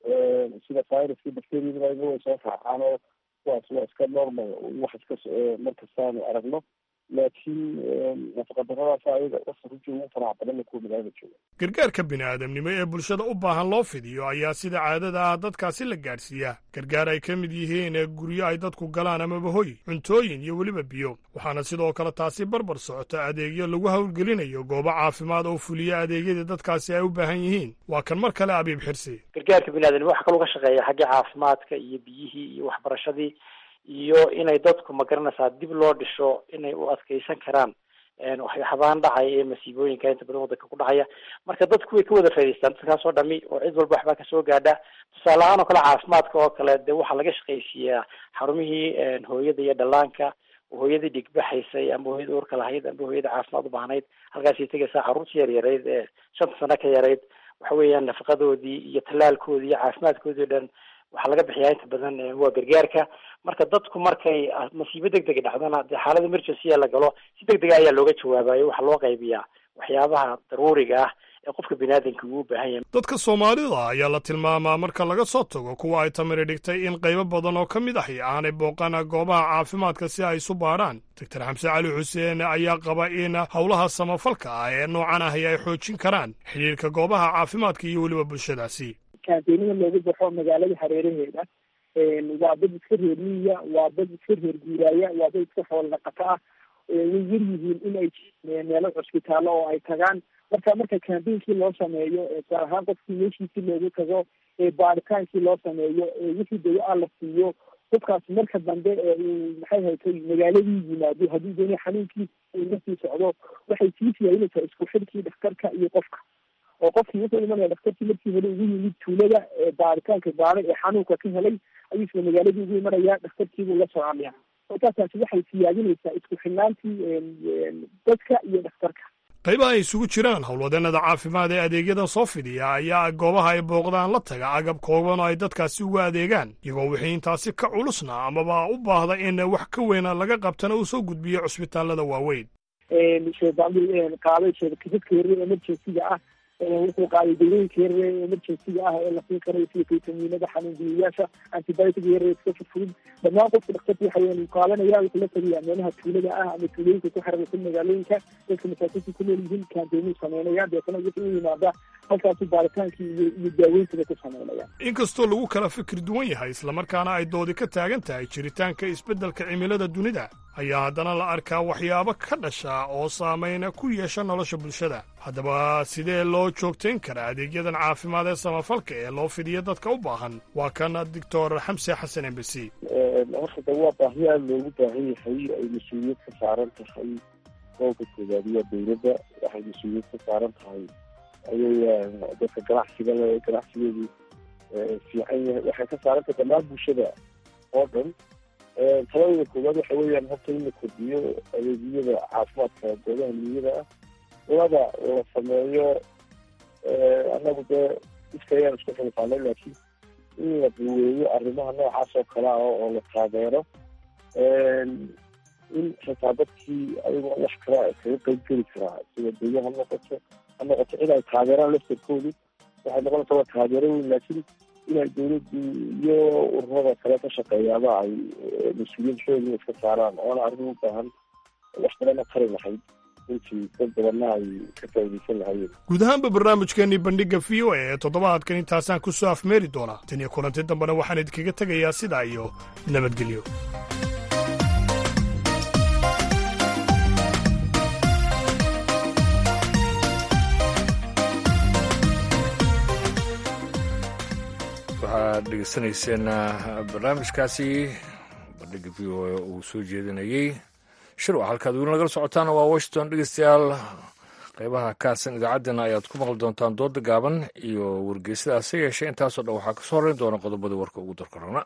sida viruska bacteriada iyaga way soo raacaan oo kuwaas waa iska normal wax iska markastaanu aragno laakiin nafaqadaradaas ayaga wasa runtii ugu faraha badan kuwa magaalada jooga gargaarka bini'aadamnimo ee bulshada u baahan loo fidiyo ayaa sida caadada ah dadkaasi la gaadhsiiyaa gargaar ay ka mid yihiin guryo ay dadku galaan amaba hoy cuntooyin iyo weliba biyo waxaana sidoo kale taasi barbar socota adeegyo lagu howlgelinayo goobo caafimaad oo fuliya adeegyadii dadkaasi ay u baahan yihiin waa kan mar kale abiib xirsi gargaarka biniaadamnimo waxa kaloo ka shaqeeya xagga caafimaadka iyo biyihii iyo waxbarashadii iyo inay dadku magaranaysaa dib loo dhisho inay u adkeysan karaan waxyaabaan dhacaya ee masiibooyinka inta badan wadanka ku dhacaya marka dadku way ka wada faa'idaystaan dadkaas oo dhami oo cid walba waxbaa kasoo gaadha tusaale ahaan oo kale caafimaadka oo kale dee waxaa laga shaqaysiiyaa xarumihii hooyada iyo dhallaanka hooyadii dhigbaxaysay ama hooyada uurka lahayd ama hooyada caafimaad u baahnayd halkaasay tegaysaa carruurta yar yarayd ee shanta sano ka yarayd waxa weeyaan nafaqadoodii iyo tallaalkoodii iyo caafimaadkoodii o dhan waxaa laga bixiyaa inta badan waa gargaarka marka dadku markay masiibo deg dega dhacdana dee xaalada emergency la galo si deg dega ayaa looga jawaabayo waxaa loo qaybiyaa waxyaabaha daruuriga ah ee qofka biniaadanka uu u baahan yahay dadka soomaalida ayaa la tilmaamaa marka laga soo tago kuwa ay tamiri dhigtay in qaybo badan oo ka mid ahi aanay booqan goobaha caafimaadka si ay isu baadhaan doctor xamse cali xuseen ayaa qaba in howlaha samafalka ah ee noocan ahi ay xoojin karaan xidhiirka goobaha caafimaadka iyo weliba bulshadaasi kaanteenada loogu baxo magaalada hareeraheeda waa dad iska reer miyiya waa dad iska reer guuraaya waa dad iska xoolo dhaqato ah way yar yihiin in ay meelo cusbitaallo oo ay tagaan marka marka kaambeynkii loo sameeyo tusaale ahaan qofkii meeshiisii loogu tago baaritaankii loo sameeyo wixii dawa-a la siiyo qofkaas marka dambe uu maxay haytay magaaladii yimaado haddii dooni xanuunkiisa lasii socdo waxay sii siyaarinaysaa isku xidhkii dhakhtarka iyo qofka oo qofkii wuxuu imanaya dhakhtarkii markii hore ugu yimid tuulada baaritaanka baaray ee xanuunka ka helay ayuu isla magaaladii ugu imanaya dhakhtarkiibuu la soconaya markaasaasi waxay siyaadinaysaa isku xidhnaantii dadka iyo dhakhtarka qaybaha ay isugu jiraan howlwadeenada caafimaad ee adeegyadan soo fidiya ayaa goobaha ay booqdaan la taga agab kooban oo ay dadkaasi uga adeegaan iyagoo wixii intaasi ka culusna amaba u baahda in wax ka weyna laga qabtana uu soo gudbiyo cusbitaalada waaweyn sheebaamil qaaday dadka yaryar emergencyga ah wuxuu qaaday dawooyinka yaryar ee emergencyga ah ee la siin karayo sida fitaminada xanuunjiyayaasha antibiotic yaryar iska fudfudud dhammaan qofka dhakhtarka waxa weyan qaadanaya wuxuu la tagayaa meelaha tuulada ah ama tuulooyinka ku xerarsan magaalooyinka dadka masaakiinta ku nool yihiin kaanteemuu sameynaya deetana wuxuu u yimaada halkaasu baaritaankii iyo iyo daaweyntada ku sameynaya inkastoo lagu kala fikir duwan yahay islamarkaana ay doodi ka taagan tahay jiritaanka isbeddelka cimilada dunida ayaa haddana la arkaa waxyaabo ka dhasha oo saameyna ku yeesha nolosha bulshada haddaba sidee loo joogtayn karaa adeegyadan caafimaad ee samafalka ee loo fidiya dadka u baahan waa kan doctor xamse xasan embesi horta de waa baahi aada loogu baahan yahay ay mas-uuliyad ka saaran tahay qowlka koobaad waa dawladda waxay mas-uuliyad ka saaran tahay ayay dadka ganacsiga le ganacsigeedu fiican yahay waxay ka saaran tahay dhammaan bulshada oo dhan taladooda koowaad waxa weeyaan horta in la kordhiyo adeegyada caafimaadka goobaha niyada ah laba la sameeyo annagu dee iska ayaan isku xilqaanay laakiin in la duweeyo arrimaha noocaas oo kale ah oo la taageero in xitaa dadkii ayagoo wax kala kaga qeyb geli karaa sida dayo ha noqoto ha noqoto in ay taageeraan laftarkoodu waxay noqonaysa waa taageero weyn laakiin inay dawladdu iyo ururada kale ka shaqeeyaaba ay mas-uuliyad xoogna iska saaraan oona arrin u baahan wax kalena qari lahayd intii dad badanna ay ka faaidaysan lahayeen guud ahaanba barnaamijkeennii bandhigga v o a ee toddobaadkan intaasaan ku soo afmeeri doonaa tan iyo kulanti dambena waxaan idinkaga tegayaa sidaa iyo nabadgelyo waxaad dhegeysanayseen barnaamijkaasi bandhigga v o a uu soo jeedinayey shirwac halkaad weli nagala socotaana waa washington dhegeystayaal qeybaha kaasan idaacaddeenna ayaad ku maqli doontaan dooda gaaban iyo wargeysada hase yeeshee intaasoo dhan waxaa kasoo horeyn doona qodobadii warka ugu darka rana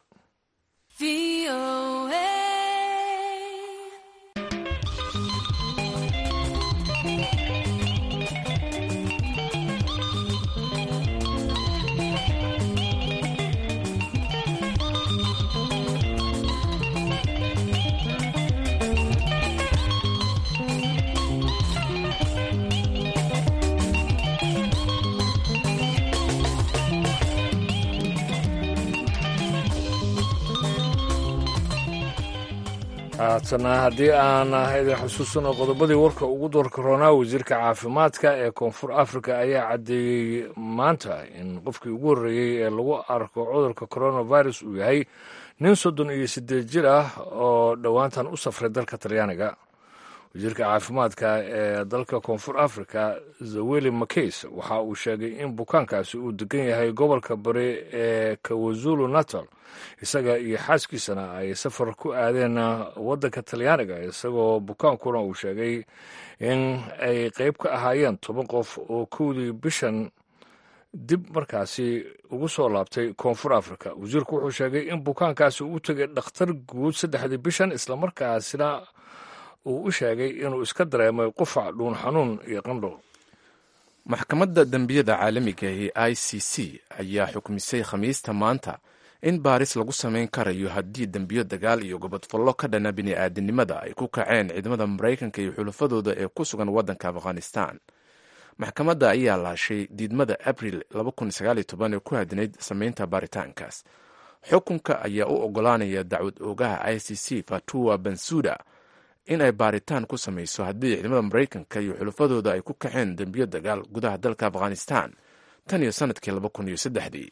haatana haddii aan idin xusuusano qodobadii warka ugu doorka roonaa wasiirka caafimaadka ee koonfur africa ayaa caddeeyey maanta in qofkii ugu horreeyey ee lagu arko cudurka coronavirus uu yahay nin soddon iyo siddeed jir ah oo dhowaantan u safray dalka talyaaniga wasiirka caafimaadka ee dalka koonfur africa zaweli makeys waxa uu sheegay in bukaankaasi uu degan yahay gobolka bari ee kawazulu natal isaga iyo xaaskiisana ay safar ku aadeen waddanka talyaaniga isagoo bukaankuna uu sheegay in ay qeyb ka ahaayeen toban qof oo kowdii bishan dib markaasi ugu soo laabtay koonfur africa wasiirku wuxuu sheegay in bukaankaasi uu tegay dhakhtar guud saddexdii bishan islamarkaasina uu u sheegay inuu iska dareemay qufac dhuun xanuun iyo qandho maxkamadda dembiyada caalamiga ee i c c ayaa xukmisay khamiista maanta in baaris lagu samayn karayo haddii dembiyo dagaal iyo gobodfallo ka dhana bini'aadanimada ay ku kaceen ciidamada maraykanka iyo xulafadooda ee ku sugan waddanka afghanistan maxkamadda ayaa laashay diidmada abril ee ku hadinayd samaynta baaritaankaas xukunka ayaa u ogolaanaya dacwad oogaha i c c fatuwa bansuda in ay baaritaan ku samayso haddii ciidamada maraykanka iyo xulafadooda ay ku kaceen dembiyo dagaal gudaha dalka afghanistan tan iyo sanadkii dii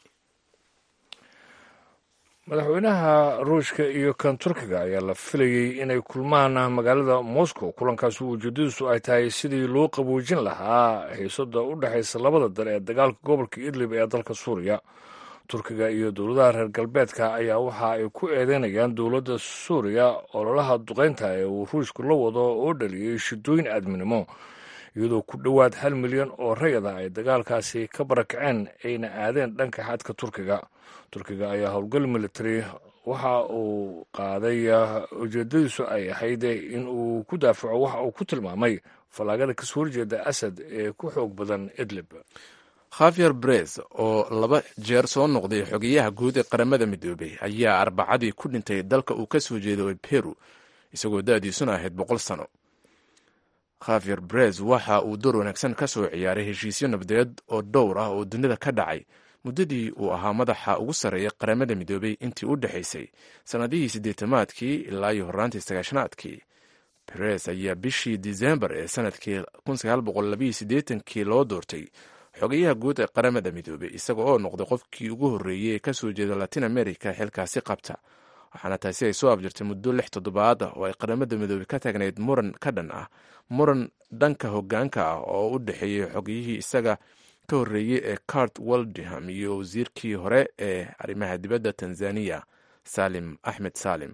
madaxweynaha ruushka iyo kan turkiga ayaa la filayey inay kulmaan magaalada moscow kulankaasi ujeedadiisu ay tahay sidii loo qaboojin lahaa xiisada u dhexaysa labada dal ee dagaalka gobolka idlib ee dalka suuriya turkiga iyo dowladaha reer galbeedka ayaa waxa ay ku eedeynayaan dowladda suuriya ololaha duqeynta ee uu ruushku la wado oo dhaliyey shidooyin aadminimo iyadoo ku dhowaad hal milyan oo rayada ay dagaalkaasi ka barakaceen ayna aadeen dhanka xadka turkiga turkiga ayaa howlgal military waxa uu qaaday ujeedadiisu ay ahayd in uu ku daafaco waxa uu ku tilmaamay fallaagada kasoo horjeeda asad ee ku xoog badan idlib khavier brez oo laba jeer soo noqday xogeyaha guud ee qaramada midoobay ayaa arbacadii ku dhintay dalka uu ka soo jeedo peru isagoo da-diisuna ahayd boqol sano khavier brez waxa uu door wanaagsan ka soo ciyaaray heshiisyo nabadeed oo dhowr ah oo dunida ka dhacay muddadii uu ahaa madaxa ugu sarreeya qaramada midoobay intii u dhexaysay sannadihii siddeetamaadkii ilaa iyo horraantii sagaashanaadkii beres ayaa bishii disembar ee sanadkii kii loo doortay xogayaha guud ee qaramada midoobey isaga oo noqday qofkii ugu horreeyey ee kasoo jeeda latin america xilkaasi qabta waxaana taasi ay soo abjirtay muddo lix toddobaad ah oo ay qaramada midoobey ka taagnayd muran ka dhan ah muran dhanka hogaanka ah oo u dhexeeyey xogiyihii isaga ka horreeyey ee cart waldham iyo wasiirkii hore ee arrimaha dibadda tanzaniya salim axmed salim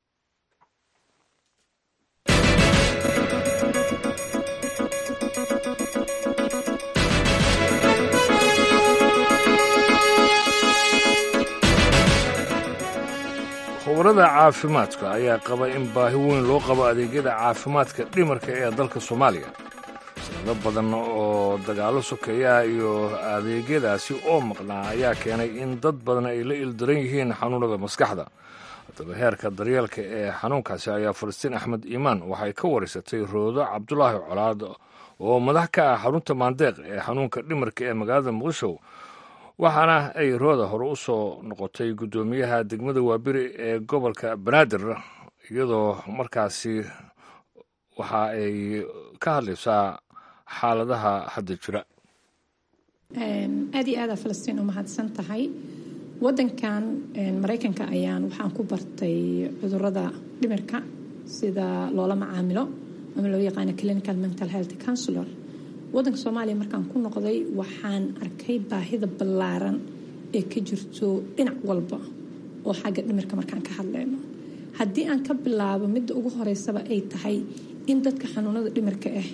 khubarada caafimaadka ayaa qaba in baahi weyn loo qabo adeegyada caafimaadka dhimarka ee dalka soomaaliya sanado badan oo dagaallo sokeeyaha iyo adeegyadaasi oo maqnaa ayaa keenay in dad badan ay la ildaran yihiin xanuunada maskaxda haddaba heerka daryeelka ee xanuunkaasi ayaa falastiin axmed iimaan waxay ka wareysatay roodo cabdulaahi colaad oo madax ka ah xarunta maandeeq ee xanuunka dhimarka ee magaalada muqdisho waxaana ay rooda hore u soo noqotay guddoomiyaha degmada waaberi ee gobolka banaadir iyadoo markaasi waxa ay ka hadlaysaa xaaladaha hadda jira aad iyo aada falastiin u mahadsan tahay wadankan maraykanka ayaan waxaan ku bartay cudurada dhimirka sida loola macaamilo ama loo yaqaano clinical mental health counselor wadanka soomaaliya markaan ku noqday waxaan arkay baahida ballaaran ee ka jirto dhinac walba oo xagga dhimirka markaan ka hadlayno haddii aan ka bilaabo midda ugu horeysaba ay tahay in dadka xanuunada dhimirka ah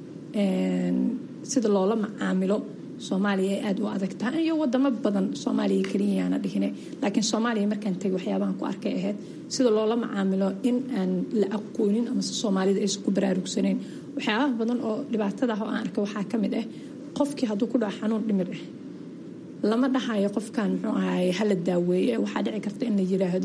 sida loola macaamilo soomaaliya ay aada u adag tahay iyo wadamo badan soomaaliya keliyayaana dhihine laakiin soomaaliya markaan tegay waxyaabahan ku arkay ahayd sida loola macaamilo in aan la aqoonin amase soomaalida aysan ku baraarugsaneyn waxyaabaha badan oo dhibaatada ah oo aan arkay waxaa ka mid ah qofkii hadduu ku dhaco xanuun dhimir ah lama dhahayo qofkan muxuu ahaay hala daaweeye waxaa dhici karta in la yiraahdo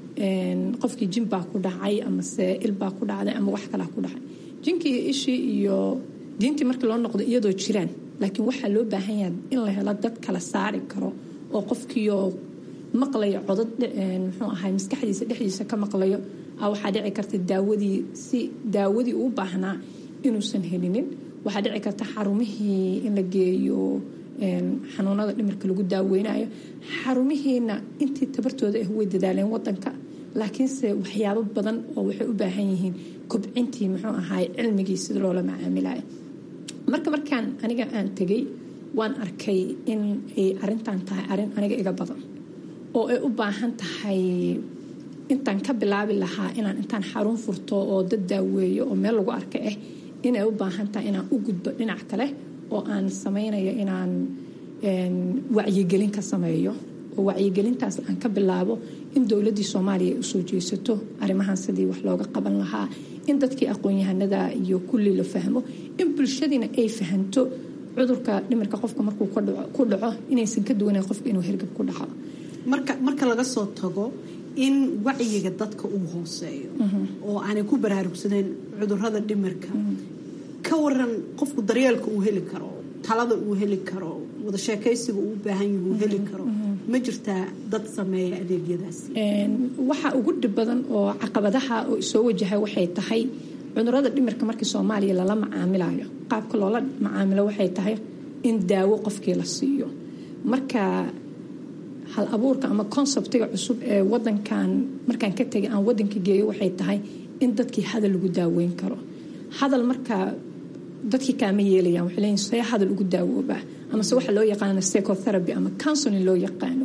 qofkii jin baa ku dhacay amase il baa ku dhacday ama wax kalaa ku dhacay jinkii iyo ishii iyo diintii markii loo noqdo iyadoo jiraan laakiin waxaa loo baahan yahay in la helo dad kala saari karo oo qofkiioo maqlayo codad muxuu ahay maskaxdiisa dhexdiisa ka maqlayo waxaa dhici karta daawadii si daawadii uu baahnaa inuusan helinin waxaa dhici karta xarumihii in la geeyo xanuunada dhimirka lagu daaweynayo xarumihiina intii tabartooda ah way dadaaleen wadanka laakiinse waxyaabo badan oo waxay u baahan yihiin kobcintii muxuu ahaay cilmigii sida loola macaamilayo marka markaan aniga aan tegay waan arkay in ay arintan tahay arin aniga iga badan oo ay u baahan tahay intaan ka bilaabi lahaa inaan intaan xarun furto oo dad daaweeyo oo meel lagu arka ah inay u baahan tahay inaan u gudbo dhinac kale oo aan sameynayo inaan wacyigelin ka sameeyo oo wacyigelintaas aan ka bilaabo in dowladii soomaaliya ay usoo jeesato arrimahan sidii wax looga qaban lahaa in dadkii aqoon-yahanada iyo kulli la fahmo in bulshadiina ay fahanto cudurka dhimirka qofka markuu ku dhaco inaysan ka duwanayn qofka inuu hergab ku dhaco marka laga soo tago in wacyiga dadka uu hooseeyo oo aanay ku baraarugsaneen cudurada dhimirka ka waran qofku daryeelka uu heli karo talada uu heli karo wada sheekaysiga uu baahan yahi uu heli karo ma jirtaa dad sameeya adeegyadaasi waxa ugu dhib badan oo caqabadaha oo soo wajahay waxay tahay cudurada dhimirka markii soomaaliya lala macaamilayo qaabka loola macaamilo waxay tahay in daawo qofkii la siiyo marka hal abuurka ama konseptiga cusub ee wadankan markaan ka tegay aan wadanka geeyo waxay tahay in dadkii hadal lagu daaweyn karo hadal markaa dadkii kaama yeelayaan waxay leeyihin see hadal ugu daawoobaa amase waxa loo yaqaano psychotherapy ama counseling loo yaqaano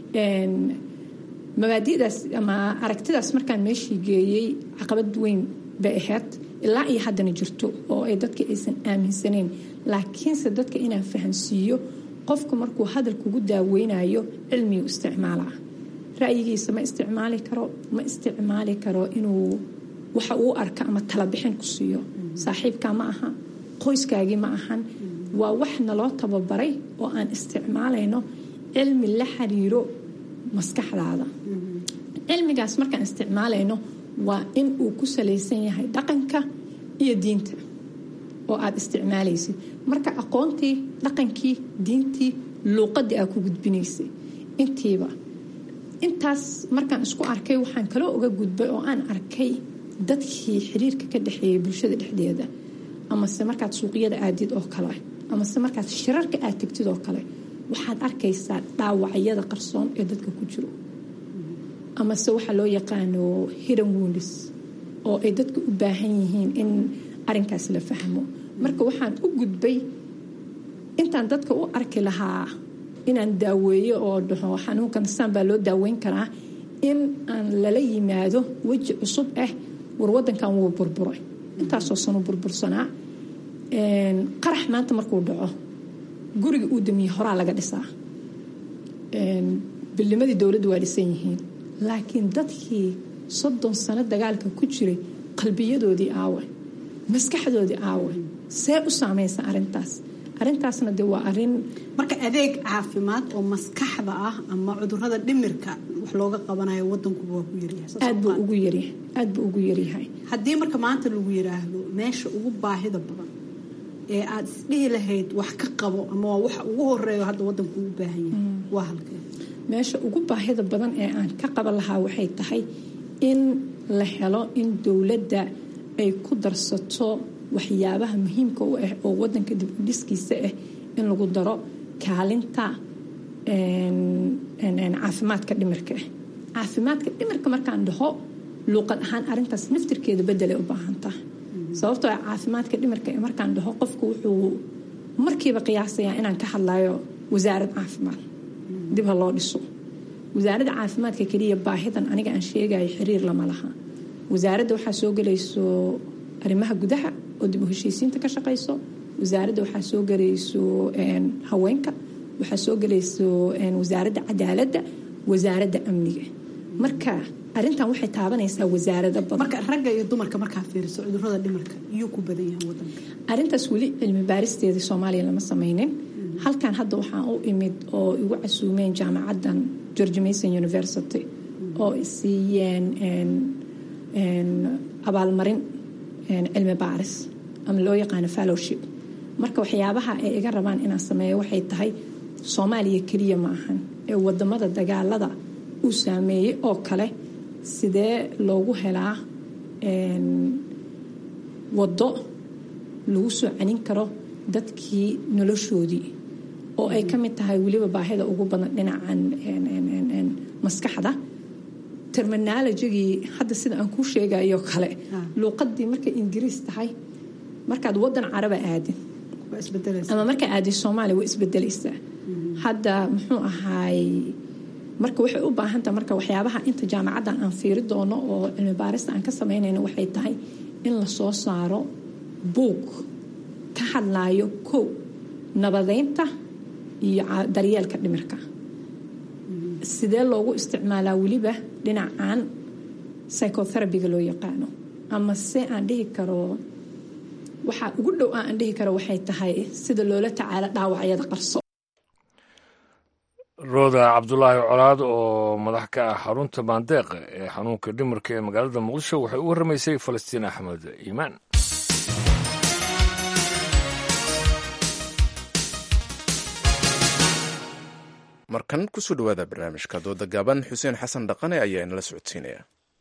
mabaadi'daas ama aragtidaas markaan meeshii geeyey caqabad weyn bay ahayd ilaa iyo haddana jirto oo ay dadka aysan aaminsaneyn laakiinse dadka inaan fahansiiyo qofka markuu hadal kugu daaweynayo cilmigu isticmaalaa ra'yigiisa ma isticmaali karo ma isticmaali karo inuu waxa uu arka ama talabixin ku siiyo saaxiibkaa ma aha qoyskaagii ma ahan waa wax naloo tababaray oo aan isticmaalayno cilmi la xiriiro maskaxdaada cilmigaas markaan isticmaalayno waa in uu ku salaysan yahay dhaqanka iyo diinta oo aada isticmaalaysid marka aqoontii dhaqankii diintii luuqadii aad ku gudbinaysay intiiba intaas markaan isku arkay waxaan kaloo uga gudbay oo aan arkay dadkii xiriirka ka dhexeeyay bulshada dhexdeeda amase markaad suuqyada aadid oo kale amase markaad shirarka aad tegtid oo kale waxaad arkaysaa dhaawacyada qarsoon ee dadka ku jiro amase waxaa loo yaqaano hiran woundis oo ay dadka u baahan yihiin in arinkaas la fahmo marka waxaan u gudbay intaan dadka u arki lahaa inaan daaweeyo oo dhaho xanuunkan saan baa loo daaweyn karaa in aan lala yimaado weji cusub ah war wadankan wuu burburay intaasoo sanu burbursanaa qarax maanta markuu dhaco guriga uu damiye horaa laga dhisaa bilnimadii dowladdu waa dhisan yihiin laakiin dadkii soddon sano dagaalka ku jiray qalbiyadoodii aawe maskaxdoodii aawe see u saamaysa arintaas arintaasna de waa arin marka adeeg caafimaad oo maskaxda ah ama cudurada dhimirka wax looga qabanayo wadankuba waa ku yaryahayaad buu ugu yaryahay aad buu ugu yaryahay haddii marka maanta lagu yiraahdo meesha ugu baahida badan ee aada isdhihi lahayd wax ka qabo ama waa waxa ugu horeeyo hadda wadanku u baahan yahay waa halkee meesha ugu baahida badan ee aan ka qaban lahaa waxay tahay in la helo in dowladda ay ku darsato waxyaabaha muhiimka u ah oo wadanka dib u dhiskiisa ah in lagu daro kaalinta caafimaadka dhimirka ah caafimaadka dhimirka markaan dhaho luuqad ahaan arintaas naftirkeeda bedelay u baahantaha sababtoo ah caafimaadka dhimirka ee markaan dhaho qofku wuxuu markiiba qiyaasayaa inaan ka hadlayo wasaarad caafimaad dib ha loo dhiso wasaaradda caafimaadka keliya baahidan aniga aan sheegayo xiriir lama laha wasaaradda waxaa soo gelayso arrimaha gudaha oo dib u heshiisiinta ka shaqayso wasaaradda waxaa soo gelayso haweenka waxaa soo gelayso wasaaradda cadaaladda wasaaradda amniga marka arintan waxay taabanaysaa wasaarado badan marka ragga iyo dumarka markaa fiiriso cudurada dhimirka iyuu ku badan yahay wadanka arintaas weli cilmi baaristeedii soomaaliya lama sameynin halkan hadda waxaan u imid oo igu casuumeen jaamacaddan george mason university oo siiyeen abaalmarin cilmi baaris ama loo yaqaano fallowship marka waxyaabaha ay iga rabaan inaan sameeyo waxay tahay soomaaliya keliya ma ahan ee wadamada dagaalada uu saameeyey oo kale sidee loogu helaa waddo lagu soo canin karo dadkii noloshoodii oo ay ka mid tahay weliba baahida ugu badan dhinacan maskaxda terminologigii hadda sida aan kuu sheegayo kale luuqadii markay ingiriis tahay markaad wadan caraba aadin ama markaa aadin soomaaliya way isbedelaysaa hadda muxuu ahaay marka waxay u baahantaha marka waxyaabaha inta jaamacaddan aan fiiri doono oo cilmi baarista aan ka samaynayno waxay tahay in la soo saaro buug ka hadlaayo kow nabadeynta iyo daryeelka dhimirka sidee loogu isticmaalaa weliba dhinacan psychotherabiga loo yaqaano ama se aan dhihi karo waxaa ugu dhow aan dhihi karo waxay tahay sida loola tacaalo dhaawacyada qarso rooda cabdulaahi colaad oo madax ka ah xarunta baandeeq ee xanuunka dhimirka ee magaalada muqdisho waxay u warramaysay falastiin axmed iimaan markan kusoo dhowaada barnaamijka dooda gaaban xuseen xasan dhaqane ayaa inala socodsiinaya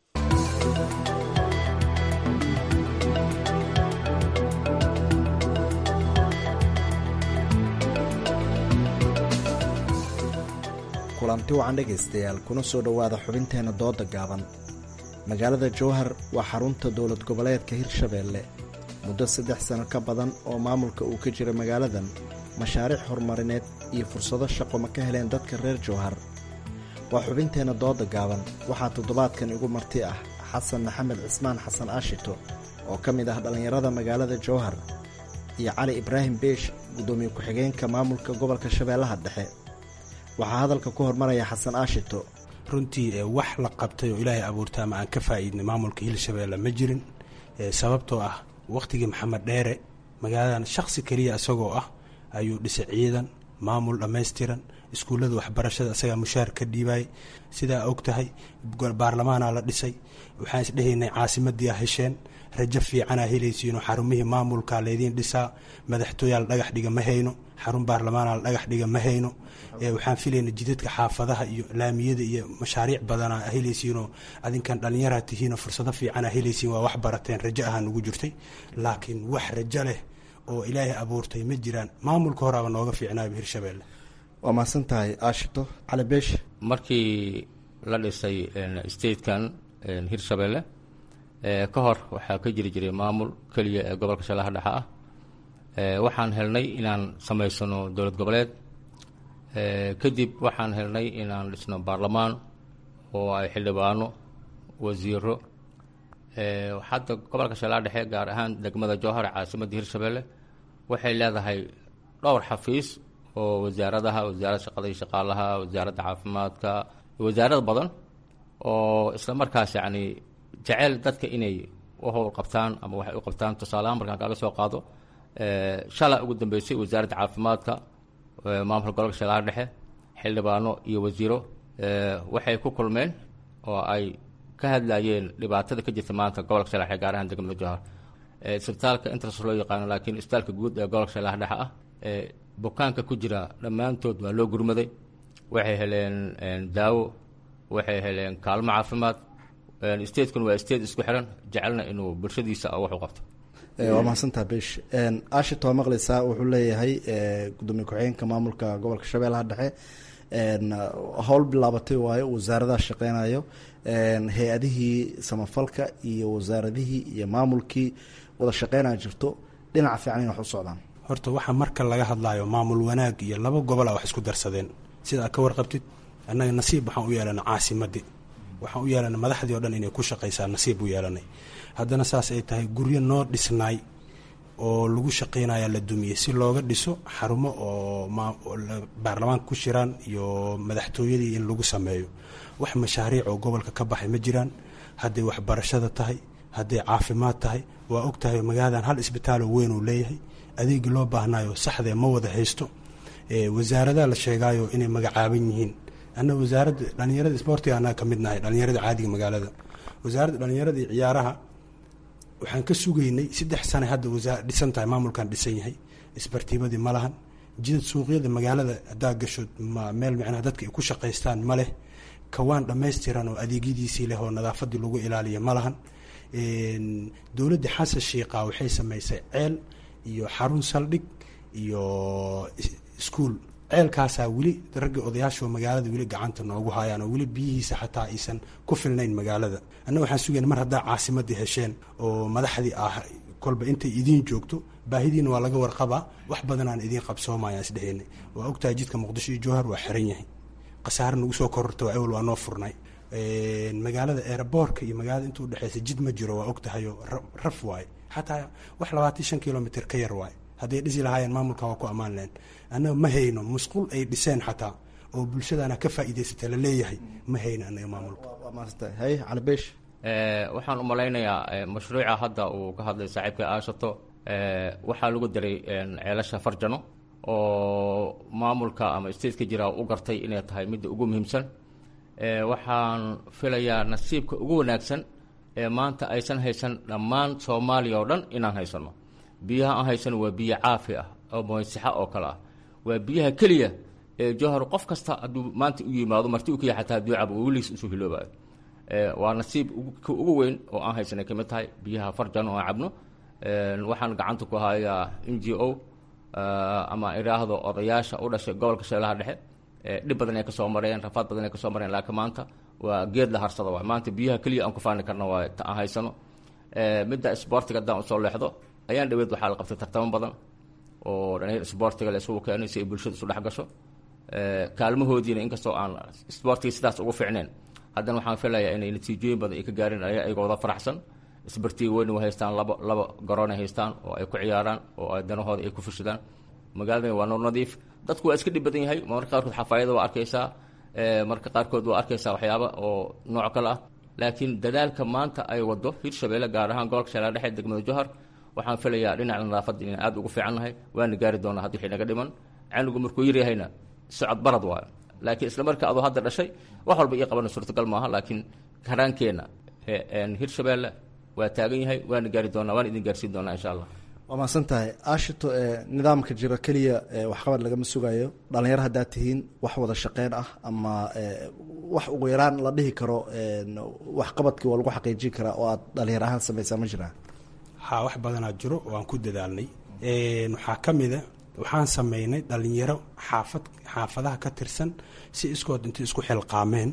kulanti wacan dhegaystayaal kuna soo dhowaada xubinteenna dooda gaaban magaalada jowhar waa xarunta dowlad goboleedka hirshabeelle muddo saddex sano ka badan oo maamulka uu ka jira magaaladan mashaariic horumarineed iyo fursado shaqo ma ka heleen dadka reer jowhar waa xubinteenna dooda gaaban waxaa toddobaadkan igu marti ah xasan maxamed cismaan xasan aashito oo ka mid ah dhallinyarada magaalada jowhar iyo cali ibraahim beesh guddoomiye ku-xigeenka maamulka gobolka shabeellaha dhexe waxaa hadalka ku hormaraya xasan aashito runtii wax la qabtay oo ilaahay abuurta ama aan ka faa'iidnay maamulka hirshabeelle ma jirin sababtoo ah wakhtigii maxamed dheere magaaladan shakhsi keliya isagoo ah ayuu dhisay ciidan maamul dhammaystiran iskuullada waxbarashada isagaa mushaar ka dhiibay sidaa og tahay baarlamaanaa la dhisay waxaan isdhehaynay caasimadii a hesheen rajo fiicanaa helaysiinoo xarumihii maamulkaa laydiin dhisaa madaxtooyaa la dhagax dhiga ma hayno xarun baarlamaanaa la dhagax dhiga ma hayno waxaan filayna jidadka xaafadaha iyo laamiyada iyo mashaariic badanaa helaysiinoo adinkan dhallinyaraa tihiinoo fursado fiicanaa helaysiin waa wax barateen rajo ahaa nugu jirtay laakiin wax rajo leh oo ilaahay abuurtay ma jiraan maamulka horaaba nooga fiicnaaba hirshabeelle waa mahadsan tahay aashito cali beesh markii la dhisay statekan hirshabeelle ka hor waxaa ka jiri jiray maamul keliya ee gobolka shallaha dhexe ah waxaan helnay inaan samaysano dowlad goboleed kadib waxaan helnay inaan dhisno baarlamaan oo ay xildhibaano wasiiro hadda gobolka shallaha dhexe gaar ahaan degmada jowhar caasimadda hirshabeelle waxay leedahay dhowr xafiis oo wasaaradaha wasaaradda shaqada iyo shaqaalaha wasaaradda caafimaadka wasaarad badan oo isla markaas yacni jecel dadka inay u howl qabtaan ama waxay u qabtaan tusaalehaan markaan kaaga soo qaado shala ugu dambeysay wasaaradda caafimaadka maamulka gobolka shallaha dhexe xildhibaano iyo wasiiro waxay ku kulmeen oo ay ka hadlayeen dhibaatada ka jirta maanta gobolka shallaha dhexe gaar ahaan degmada jowhar isbitaalka intaas loo yaqaano laakiin isbitaalka guud ee gobolka shallaha dhexe ah bukaanka ku jira dhammaantood waa loo gurmaday waxay heleen daawo waxay heleen kaalmo caafimaad statekun waa state isku xiran jecelna inuu bulshadiisa wax u qabto waa mahadsantaha besh ashit waa maqleysaa wuxuu leeyahay gudoomiye ku-xigeenka maamulka gobolka shabeellaha dhexe howl bilaabatay waayo wasaaradaha shaqeynayo hay-adihii samafalka iyo wasaaradihii iyo maamulkii wada shaqeynaya jirto dhinaca fiican in wax u socdaan horta waxaa marka laga hadlayo maamul wanaag iyo laba gobol a wax isku darsadeen sida aad ka warqabtid annaga nasiib waxaan u yeelana caasimadii waxaan u yeelanay madaxdii o dhan inay ku shaqaysaa nasiib u yeelanay haddana saas ay tahay guryo noo dhisnaay oo lagu shaqeynaya la dumiyey si looga dhiso xarumo oo baarlamaanka ku shiraan iyo madaxtooyadii in lagu sameeyo wax mashaariic oo gobolka ka baxay ma jiraan hadday waxbarashada tahay hadday caafimaad tahay waa og tahay magaaladan hal isbitaaloo weyn uu leeyahay adeegii loo baahnaayo saxdee ma wada haysto wasaaradaha la sheegaayo inay magacaaban yihiin anna wasaaradda dhallinyarada isboortiga annaga ka mid nahay dhallinyarada caadiga magaalada wasaaradda dhallinyarada iyo ciyaaraha waxaan ka sugaynay saddex sane hadda wasaa dhisan tahay maamulkan dhisan yahay isbartiibadii ma lahan jidad suuqyada magaalada haddaa gasho ma meel micnaha dadka ay ku shaqaystaan ma leh kawaan dhammaystiran oo adeegyadiisii leh oo nadaafadii lagu ilaaliya ma lahan dowladda xasan shiiqa waxay samaysay ceel iyo xarun saldhig iyo iskuol ceelkaasaa weli ragga odayaasha magaalada weli gacanta noogu hayaan oo weli biyihiisa xataa aysan ku filnayn magaalada anna waxaan sugayna mar haddaa caasimadii hesheen oo madaxdii ah kolba intay idiin joogto baahidiina waa laga warqabaa wax badanaan idiin qabsoomayaan isdheheenay waa ogtahay jidka muqdisho iyo jowhar waa xiran yahay khasaare nagu soo kororta waa ewel waa noo furnay magaalada eeraboorka iyo magaalada inta udhexeysa jid ma jiro waa ogtahayoo raf waaye xataa wax labaatan shan kilomitr ka yar waaye hadday dhisi lahaayeen maamulka waa ku ammaan lehen annaga ma hayno musqul ay dhiseen xataa oo bulshadaana ka faa'iidaysata la leeyahay ma hayno annaga maamulka hay calibeesh waxaan u malaynayaa mashruuca hadda uu ka hadlay saaxiibka aashato waxaa lagu daray ceelasha farjano oo maamulka ama stateka jira u gartay inay tahay midda ugu muhiimsan waxaan filayaa nasiibka ugu wanaagsan ee maanta aysan haysan dhammaan soomaaliya oo dhan inaan haysano biyaha aan haysano waa biyo caafi ah oo moysixa oo kale ah waa biyaha keliya ee jowhar qof kasta hadduu maanta u yimaado marti u kaya xataa hadduu cabo oo weligiis usoo hiloobayo waa nasiib ka ugu weyn oo aan haysanay kamid tahay biyaha farjan oo aan cabno waxaan gacanta ku hayaa n g o ama idhaahdo odayaasha u dhashay gobolka shabeelaha dhexe dhib badan ay kasoo mareen rafaad badan ay kasoo mareen laakiin maanta waa geed la harsada waay maanta biyaha keliya aan ku faani karna waa ta aan haysano midda isboortiga haddaan usoo leexdo ayaan dhaweed waxaa la qabtay tartamo badan oo dhalinyar isboortiga la isugu keenay si ay bulshada isu dhex gasho kaalmahoodiina inkastoo aan isboortiga sidaas ugu fiicneen haddana waxaan filayaa inay natiijooyin badan ay ka gaareen ayagoo wada faraxsan isbartiga weyn way haystaan laba laba garoon ay haystaan oo ay ku ciyaaraan oo ay danahooda ay ku fushadaan magaaladani waa noor nadiif dadku waa iska dhib badan yahay marka qaarkood xafaayada waa arkaysaa marka qaarkood waa arkaysaa waxyaaba oo nooc kale ah laakiin dadaalka maanta ay wado hirshabeelle gaar ahaan gobolka shabeelle dhexe degmada jowhar waxaan filayaa dhinaca nadaafadda inaan aada ugu fiican nahay waana gaari doonaa haddii wixii naga dhiman canugu markuu yaryahayna socod barad waayo laakiin isla marka adoo hadda dhashay wax walba ii qabana suurtagal maaha laakiin karaankeenna hirshabeelle waa taagan yahay waana gaari doonaa waana idin gaarsiin doonaa insha allah waa mahadsan tahay aashito nidaamka jiro keliya waxqabad lagama sugayo dhalinyaro haddaad tihiin wax wada shaqeyn ah ama wax ugu yaraan la dhihi karo waxqabadkii waa lagu xaqiijin karaa oo aad dhalinyaro ahaan samaysaa ma jiraan haa wax badanaa jiro waan ku dadaalnay waxaa ka mida waxaan sameynay dhalinyaro xaafad xaafadaha ka tirsan si iskood intay isku xilqaameen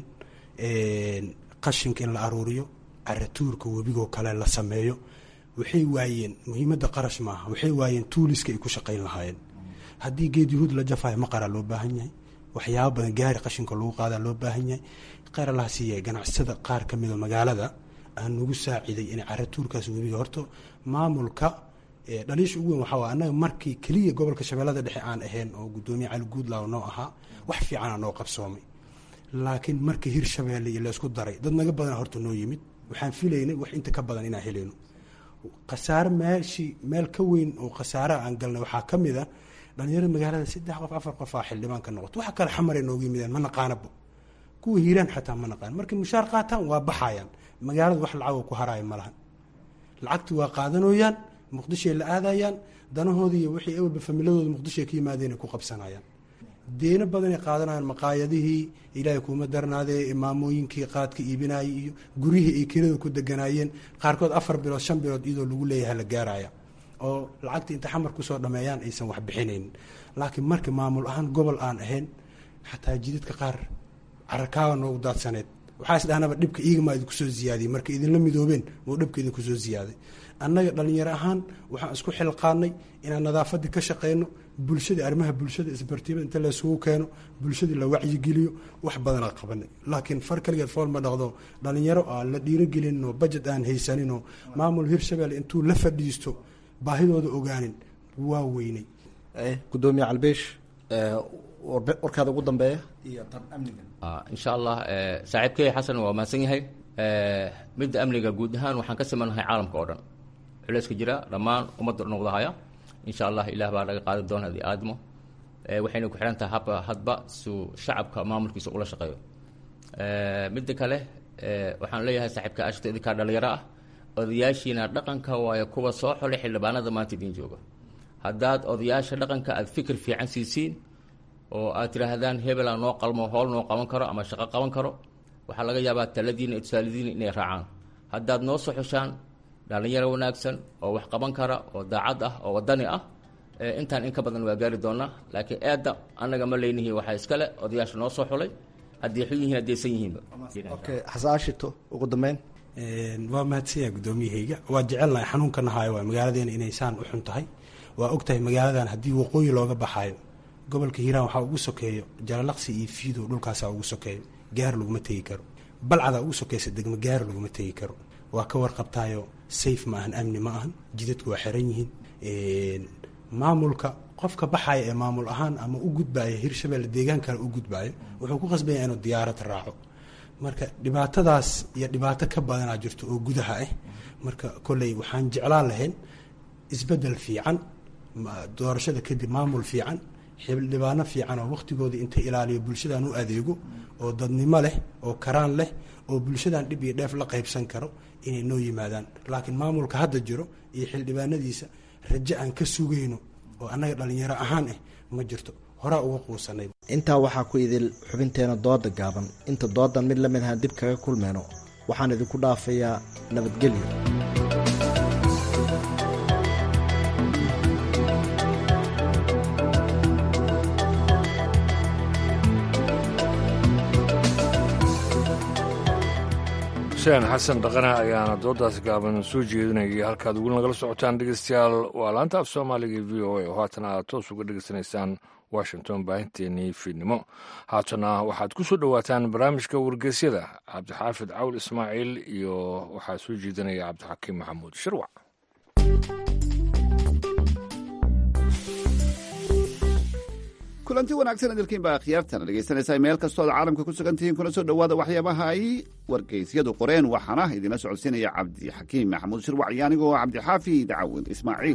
qashinka in la aruuriyo caratuurka webigoo kale la sameeyo waxay waayeen muhiimadda qarash maaha waxay waayeen tuuliska ay ku shaqayn lahaayeen haddii geed yuhuud la jafayo maqaraa loo baahan yahay waxyaaba badan gaari qashinka lagu qaadaa loo baahan yahay kheyr allaha siiya ganacsada qaar ka mida magaalada aan nagu saaciday inay caratuurkaas webiga horta maamulka dhaliisha ugu weyn waxaa waay annaga markii keliya gobolka shabeellada dhexe aan ahayn oo guddoomiye cali guudlaaw noo ahaa wax fiicanaa noo qabsoomay laakiin markii hirshabeelle iyo laysku daray dad naga badan horta noo yimid waxaan filaynay wax inta ka badan inaan helayno khasaare meeshii meel ka weyn oo khasaaraha aan galnay waxaa ka mid a dhalinyarada magaalada saddex qof afar qof aa xildhibaan ka noqoto waxa kale xamaray noogu yimideen ma naqaanaba kuwa hiiraan xataa ma naqaan markay mushaar qaataan waa baxayaan magaalada wax lacagoo ku haraayo ma lahan lacagti waa qaadanooyaan muqdishoay la aadayaan danahoodii iyo wixii ewalba familadooda muqdishoay ka yimaadeen ay ku qabsanayaan deeno badanay qaadanayaan maqaayadihii ilaahay kuuma darnaadee maamooyinkii qaadka iibinayay iyo guryihii ay kirada ku deganaayeen qaarkood afar bilood shan bilood iyadoo lagu leeyahay la gaaraya oo lacagta inta xamar kusoo dhameeyaan aysan wax bixinaynin laakiin marka maamul ahaan gobol aan ahayn xataa jidadka qaar carakaawa noogu daadsaneed waxaa is dhahnaba dhibka iigamaa idinku soo ziyaadiyey marka idinla midoobeen oo dhibka idinku soo ziyaaday annaga dhalinyaro ahaan waxaan isku xilqaanay inaan nadaafadii ka shaqeyno bulshadii arrimaha bulshada isbartiibada inta laysugu keeno bulshadii la wacyigeliyo wax badanaa qabanay laakiin far kaligeed fool ma dhaqdo dhalinyaro aan la dhiirogelinoo bajet aan haysaninoo maamul hirshabelle intuu la fadhiisto baahidooda ogaanin waa weynay gudoomiye calbeesh warkaada ugu dambeeya iyo tan amniga insha allah saaxiibkey xasan waa mahadsan yahay midda amniga guud ahaan waxaan ka simanahay caalamka oo dhan culeyska jira dhammaan ummadda dhan wadahaya insha allah ilaah baa naga qaadi doona hadii aadmo waxayna ku xihan tahay habka hadba suu shacabka maamulkiisa ula shaqeeyo midda kale waxaan leeyahay saaxiibka ashta idinkaa dhalinyaro ah odayaashiina dhaqanka waayo kuwa soo xolay xildhibaanada maanta idiin jooga haddaad odayaasha dhaqanka aad fikir fiican siisiin oo aad tidhaahdaan hebelaa noo qalmo howl noo qaban karo ama shaqo qaban karo waxaa laga yaabaa taladiina iyo tusaaladiina inay raacaan haddaad noo soo xushaan dhalinyaro wanaagsan oo wax qaban kara oo daacad ah oo wadani ah intaan in ka badan waa gaari doonaa laakiin eedda annaga ma leynihi waxaa iskale odayaasha noo soo xulay haddii xun yihiin haddaysan yihiinba okay xasaashito ugu dambeyn waa mahadsanyaha guddoomiyahayga waa jecelnahay xanuunka nahaayo waa magaaladeena inay saan u xun tahay waa og tahay magaaladan haddii waqooyi looga baxaayo gobolka hiiraan waxaa ugu sokeeyo jalalaqsi iyo fiidow dhulkaasaa ugu sokeeyo gaar laguma tegi karo balcadaa ugu sokeysa degmo gaar laguma tegi karo waa ka warqabtaayo sayf ma ahan amni ma ahan jidadku waa xiran yihiin maamulka qofka baxaya ee maamul ahaan ama u gudbaayo hirshabelle deegaan kale u gudbaayo wuxuu ku qasbanya inuu diyaarad raaco marka dhibaatadaas iyo dhibaato ka badanaa jirto oo gudaha ah marka kolley waxaan jeclaan lahayn isbedel fiican doorashada kadib maamul fiican xildhibaano fiican oo wakhtigooda inta ilaaliyo bulshadan u adeego oo dadnimo leh oo karaan leh oo bulshadan dhib iyo dheef la qaybsan karo inay noo yimaadaan laakiin maamulka hadda jiro iyo xildhibaanadiisa rajo aan ka sugayno oo annaga dhallinyaro ahaan ah ma jirto horaa uga quusanay intaa waxaa ku idil xubinteena dooda gaaban inta doodan mid lamid ahaan dib kaga kulmeyno waxaan idinku dhaafayaa nabadgelyo xuseen xasan dhaqana ayaana doodaas gaaban soo jeedinayay halkaad weli nagala socotaan dhegeystayaal waa laanta af soomaaliga v o a oo haatan aad toos uga dhegeysanaysaan washington baahinteenii fiidnimo haatana waxaad ku soo dhowaataan barnaamijka wargeysyada cabdixaafid cawl ismaaciil iyo waxaa soo jeedinaya cabdixakiim maxamuud shirwac kulanti wanaagsan idilkiin baa khiyaartana dhegaysanaysaa meel kastoo ad caalamka ku sugan tihiin kuna soo dhowaada waxyaabaha ay wargeysyadu qoreen waxaana idinla socodsiinaya cabdixakiim maxamuud shirwac iyo anigoo cabdixaafi dacawin ismaaciil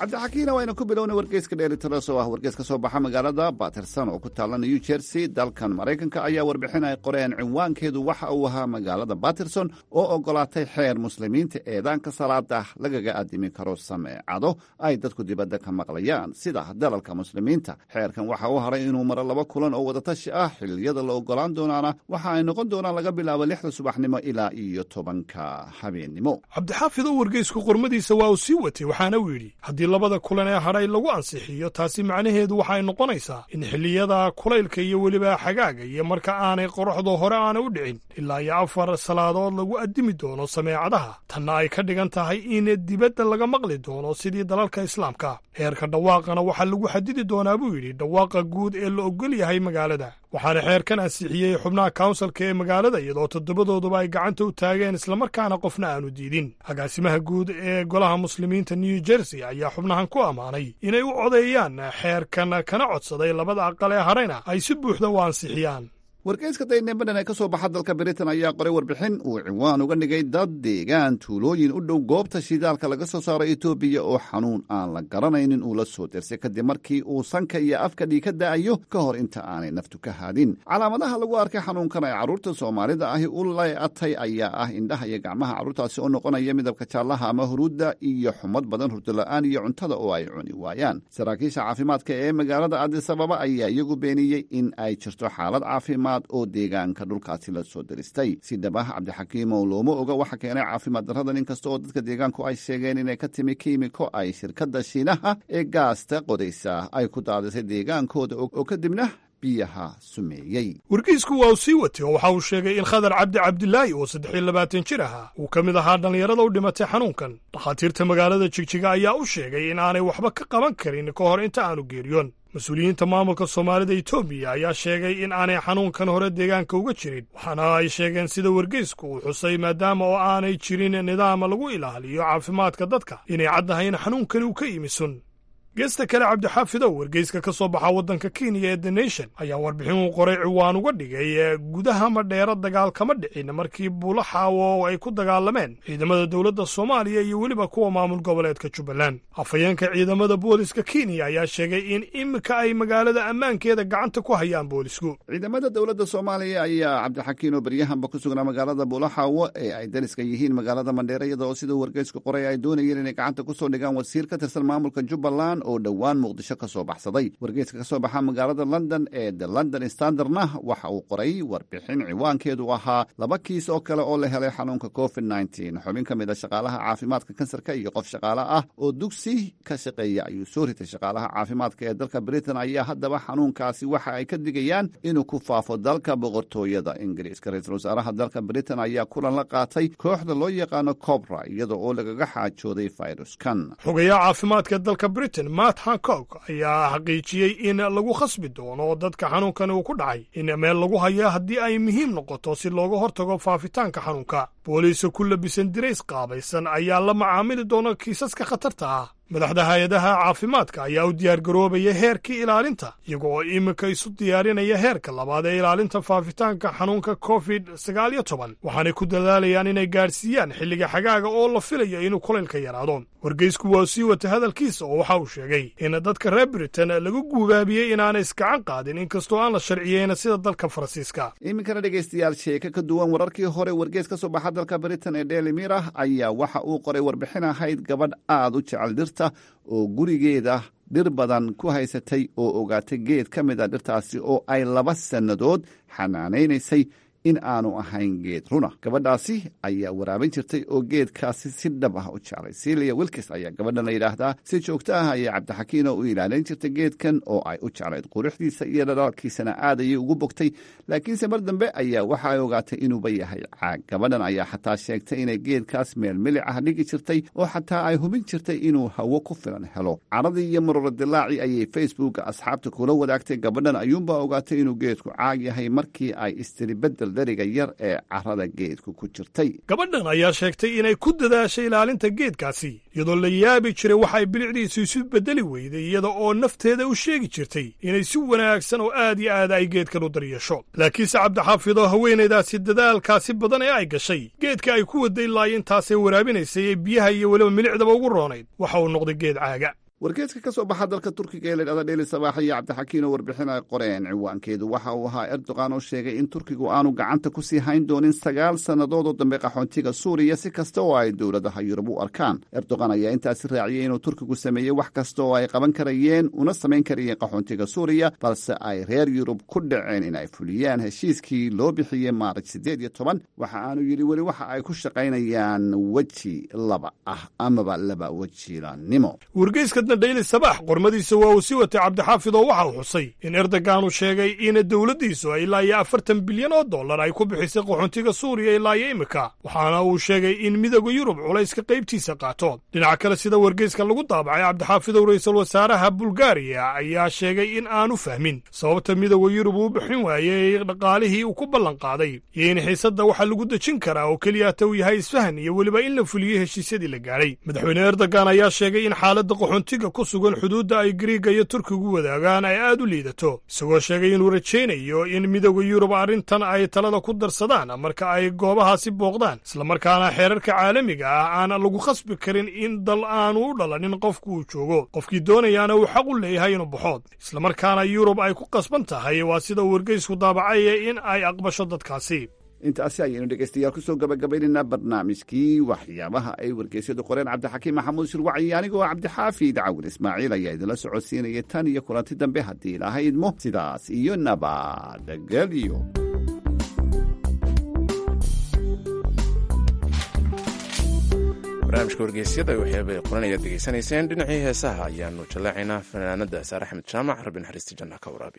cabdixakiina waynu ku bilowna wargeyska dheelitiras oo ah wargeys ka soo baxa magaalada baterson oo ku taalla new jersey dalkan maraykanka ayaa warbixin ay qoreen cinwaankeedu waxa uu ahaa magaalada baterson oo ogolaatay xeer muslimiinta eedaanka salaada lagaga addimi karo sameecado ay dadku dibadda ka maqlayaan sida dalalka muslimiinta xeerkan waxa uu haray inuu maro laba kulan oo wadatashi ah xilliyada la ogolaan doonaana waxa ay noqon doonaan laga bilaabo lixda subaxnimo ilaa iyo tobanka habeennimo cabdixaafid oo wargeysku qormadiisa waa uu sii watay waxaana uu yidhi haddii labada kulan ee hadhay lagu ansixiyo taasi macnaheedu waxay noqonaysaa in xilliyada kulaylka iyo weliba xagaaga iyo marka aanay qoraxdu hore aana u dhicin ilaa iyo afar salaadood lagu addimi doono sameecadaha tanna ay ka dhigan tahay in dibadda laga maqli doono sidii dalalka islaamka heerka dhawaaqana waxaa lagu xadidi doonaa buu yidhi dhawaaqa guud ee la ogol yahay magaalada waxaana xeerkan ansixiyey xubnaha kawnsalka ee magaalada iyadoo toddobadooduba ay gacanta u taageen islamarkaana qofna aanu diidin agaasimaha guud ee golaha muslimiinta new jersey ayaa xubnahan ku ammaanay inay u codeeyaan xeerkan kana codsaday labada aqal ee hadhayna ay si buuxda u ansixiyaan wargeyska daynebadhan ee ka soo baxa dalka britain ayaa qoray warbixin uu ciwaan uga dhigay dad deegaan tuulooyin u dhow goobta shidaalka laga soo saaro etoobiya oo xanuun aan la garanaynin uu la soo dirsay kadib markii uu sanka iyo afka dhii ka da'ayo ka hor inta aanay naftu ka haadin calaamadaha lagu arkay xanuunkan ay carruurta soomaalida ahi u leeatay ayaa ah indhaha iyo gacmaha carruurtaasi oo noqonaya midabka jaallaha ama huruudda iyo xumad badan hurdola'aan iyo cuntada oo ay cuni waayaan saraakiisha caafimaadka ee magaalada adisababa ayaa iyagu beeniyey in ay jirto xaalad caafimaad oo deegaanka dhulkaasi la soo diristay si dhab ah cabdixakiimow looma oga waxa keenay caafimaad darradan inkasta oo dadka deegaanku ay sheegeen inay ka timi kiimiko ay shirkadda shiinaha ee gaasta qodaysa ay ku daadisay deegaankooda oo kadibna biyaha sumeeyey wargeysku waa uu sii watay oo waxa uu sheegay in khadar cabdi cabdilaahi oo saddex iyo labaatan jir ahaa uu ka mid ahaa dhallinyarada u dhimatay xanuunkan dhakhaatiirta magaalada jigjiga ayaa u sheegay in aanay waxba ka qaban karin ka hor inta aanu geeriyoon mas-uuliyiinta maamulka soomaalida etoobiya ayaa sheegay in aanay xanuunkan hore deegaanka uga jirin waxaana ay sheegeen sida wargeysku uu xusay maadaama oo aanay jirin nidaam lagu ilaaliyo caafimaadka dadka inay caddahay in xanuunkani uu ka yimi sun geesta kale cabdixaafidow wargeyska ka soo baxa waddanka kenya ee the nation ayaa warbixin uu qoray ciwaan uga dhigay gudaha madheero dagaal kama dhicin markii buulo xaawo ay ku dagaalameen ciidamada dowladda soomaaliya iyo weliba kuwa maamul goboleedka jubbaland afhayeenka ciidamada booliska kenya ayaa sheegay in iminka ay magaalada ammaankeeda gacanta ku hayaan boolisku ciidamada dowladda soomaaliya ayaa cabdixakiin oo beryahanba ku sugnaa magaalada buulaxaawo ee ay dariska yihiin magaalada mandheere iyada oo siduu wargeysku qoray ay doonayeen inay gacanta ku soo dhigaan wasiir ka tirsan maamulka jubbaland oo dhowaan muqdisho ka soo baxsaday wargeyska ka soo baxa magaalada london ee the london standardna waxa uu qoray warbixin ciwaankeedu ahaa laba kiis oo kale oo la helay xanuunka covid nneteen xubin ka mid a shaqaalaha caafimaadka kansarka iyo qof shaqaale ah oo dugsi ka shaqeeya ayuu soo ritay shaqaalaha caafimaadka ee dalka britain ayaa haddaba xanuunkaasi waxa ay ka digayaan inuu ku faafo dalka boqortooyada ingiriiska ra-iisul wasaaraha dalka britain ayaa kulan la qaatay kooxda loo yaqaano cobra iyada oo lagaga xaajooday fayruskan xogayaha caafimaadka dalka britain matt hancock ayaa xaqiijiyey in lagu khasbi doono dadka xanuunkani uu ku dhacay in meel lagu hayo haddii ay muhiim noqoto si looga hortago faafitaanka xanuunka booliisa ku labisan dirays qaabaysan ayaa la macaamili doona kiisaska khatarta ah madaxda hay-adaha caafimaadka ayaa u diyaargaroobaya heerkii ilaalinta iyaga oo iminka isu diyaarinaya heerka labaad ee ilaalinta faafitaanka xanuunka covid sagaal iyo toban waxaanay ku dadaalayaan inay gaadhsiiyaan xilliga xagaaga oo la filayo inuu kulaylka yaraado wargeysku waa sii wata hadalkiisa oo waxa uu sheegay in dadka reer britain lagu guubaabiyey inaanay iskacan qaadin inkastoo aan la sharciyeyn sida dalka faransiiska iminkana dhegaystayaal sheeke ka duwan wararkii hore wargeys ka soo baxa dalka britain ee daily mirah ayaa waxa uu qoray warbixin ahayd gabadh aad u jecel dhirta oo gurigeeda dhir badan ku haysatay oo ogaatay geed ka mid a dhirtaasi oo ay laba sannadood xanaanaynaysay in aanu ahayn geed runa gabadhaasi ayaa waraabin jirtay oo geedkaasi si dhab ah u jeclay silia wilkis ayaa gabadhan la yidhaahdaa si joogto ah ayay cabdixakiino u ilaalin jirtay geedkan oo ay u jeclayd quruxdiisa iyo dhalaalkiisana aad ayay ugu bogtay laakiinse mar dambe ayaa waxa ay ogaatay inuuba yahay caag gabadhan ayaa xataa sheegtay inay geedkaas meel milic ah dhigi jirtay oo xataa ay hubin jirtay inuu hawo ku filan helo caradii iyo maroro dilaaci ayay facebooka asxaabta kula wadaagtay gabadhan ayuunbaa ogaatay inuu geedku caag yahay markii ay istiri bedel dariga yar ee carada geedku ku jirtay gabadhan ayaa sheegtay inay ku dadaashay ilaalinta geedkaasi iyadoo la yaabi jiray waxa ay bilicdiisu isu beddeli weyday iyada oo nafteeda u sheegi jirtay inay si wanaagsan oo aad iyo aad ay geedkan u daryeesho laakiinse cabdixaafidoo haweenaydaasi dadaalkaasi badan ee ay gashay geedka ay ku waday ilaa intaasay waraabinaysay ee biyaha iyo weliba milicdaba ugu roonayd waxa uu noqday geed caaga wargeeska ka soo baxa dalka turkiga ee ladhahda dheli sabaax iyo cabdixakiin oo warbixin ay qoreen ciwaankeedu waxa uu ahaa erdogan oo sheegay in turkigu aanu gacanta ku sii hayn doonin sagaal sannadood oo dambe qaxoontiga suuriya si kasta oo ay dowladaha yurub u arkaan erdogan ayaa intaasi raaciyey inuu turkigu sameeyey wax kasta oo ay qaban karayeen una samayn karayeen qaxoontiga suuriya balse ay reer yurub ku dhaceen in ay fuliyaan heshiiskii loo bixiyey maaraj siddeed iyo toban waxa aanu yidhi weli waxa ay ku shaqaynayaan weji laba ah amaba laba wejilanimo wargeyskadna dhayli sabaax qormadiisa waa uu sii watay cabdixaafid oo waxa uu xusay in erdogan uu sheegay in dowladdiisu ay ilaa iyo afartan bilyan oo dollar ay ku bixisay qaxoontiga suuriya ilaa iyo imika waxaana uu sheegay in midooda yurub culayska qaybtiisa qaato dhinaca kale sida wargeyska lagu daabacay cabdixaafidow ra'iisul wasaaraha bulgariya ayaa sheegay in aanu fahmin sababta midooda yurub uu bixin waayey dhaqaalihii uu ku ballan qaaday iyo in xiisadda waxaa lagu dejin karaa oo keliyata uu yahay isfahan iyo weliba in la fuliyey heshiisyadii la gaadhay madaxweyne erdogan ayaa sheegay in xaaladda qaxoontiga ku sugan xuduudda ay griiga iyo turkigu wadaagaan ay aad u liidato isagoo sheegay inuu rajaynayo in midooda yurub arrintan ay talada ku darsadaan marka ay goobahaasi booqdaan islamarkaana xeerarka caalamiga ah aan lagu khasbi karin in dal aanu u dhalanin qofku uu joogo qofkii doonayaana uu xaq u leeyahay inuu baxood islamarkaana yurub ay ku qasban tahay waa sida uu wargeysku daabacaya in ay aqbasho dadkaasi intaasi ayaynu dhegaystayaal kusoo gabagabaynaynaa barnaamijkii waxyaabaha ay wargeysyadu qoreen cabdixakiim maxamuud shirwaci anigoo cabdixaafid cawin ismaaciil ayaa idinla socodsiinaya tan iyo kulanti dambe haddii ilaahay idmo sidaas iyo nabadgelyo barnaamijka wargeysyada waxyaabay qoranayaad degeysanayseen dhinacii heesaha ayaanu jallaacaynaa fanaanada saare axmed jaamac rabbi naxariista janna ka waraabi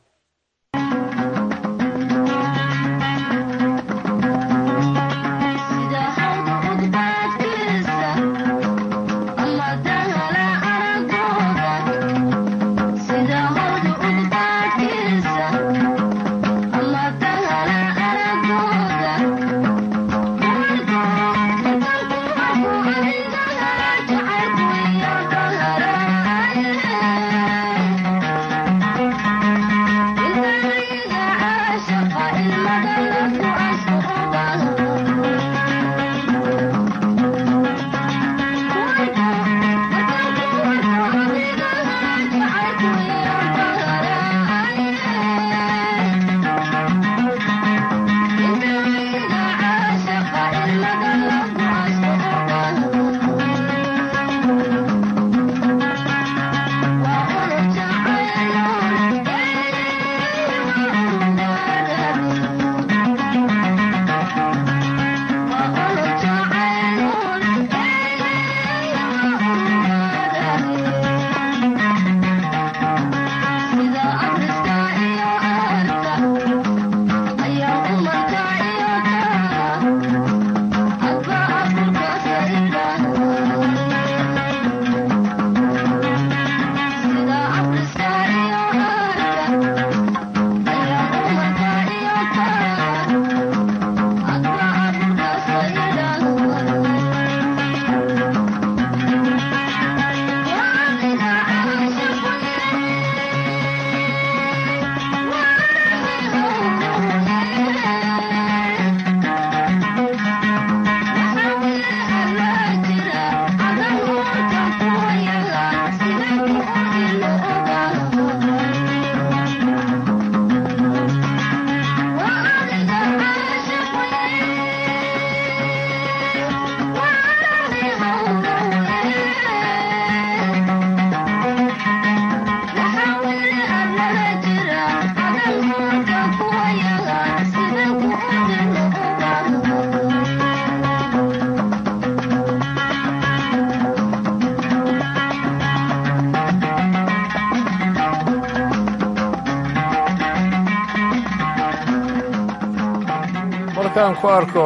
markaan ku arko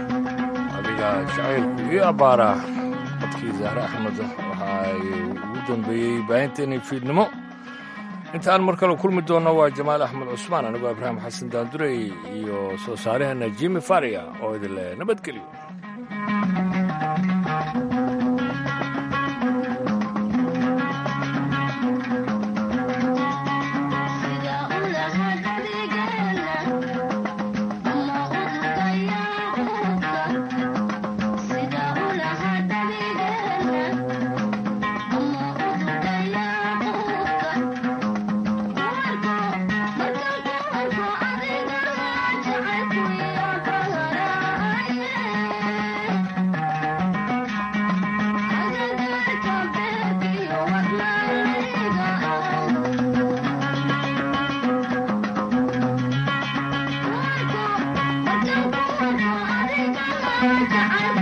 adiga jacaylku io abbaara codkii zahre axmed waxa ay ugu dambeeyey baahinteennii fiidnimo intaan mar kale kulmi doonno waa jamaal axmed cusmaan anigoo ibraahim xasan daandurey iyo soo saaraheenna jimi faria oo idin leh nabadgelyo jacayl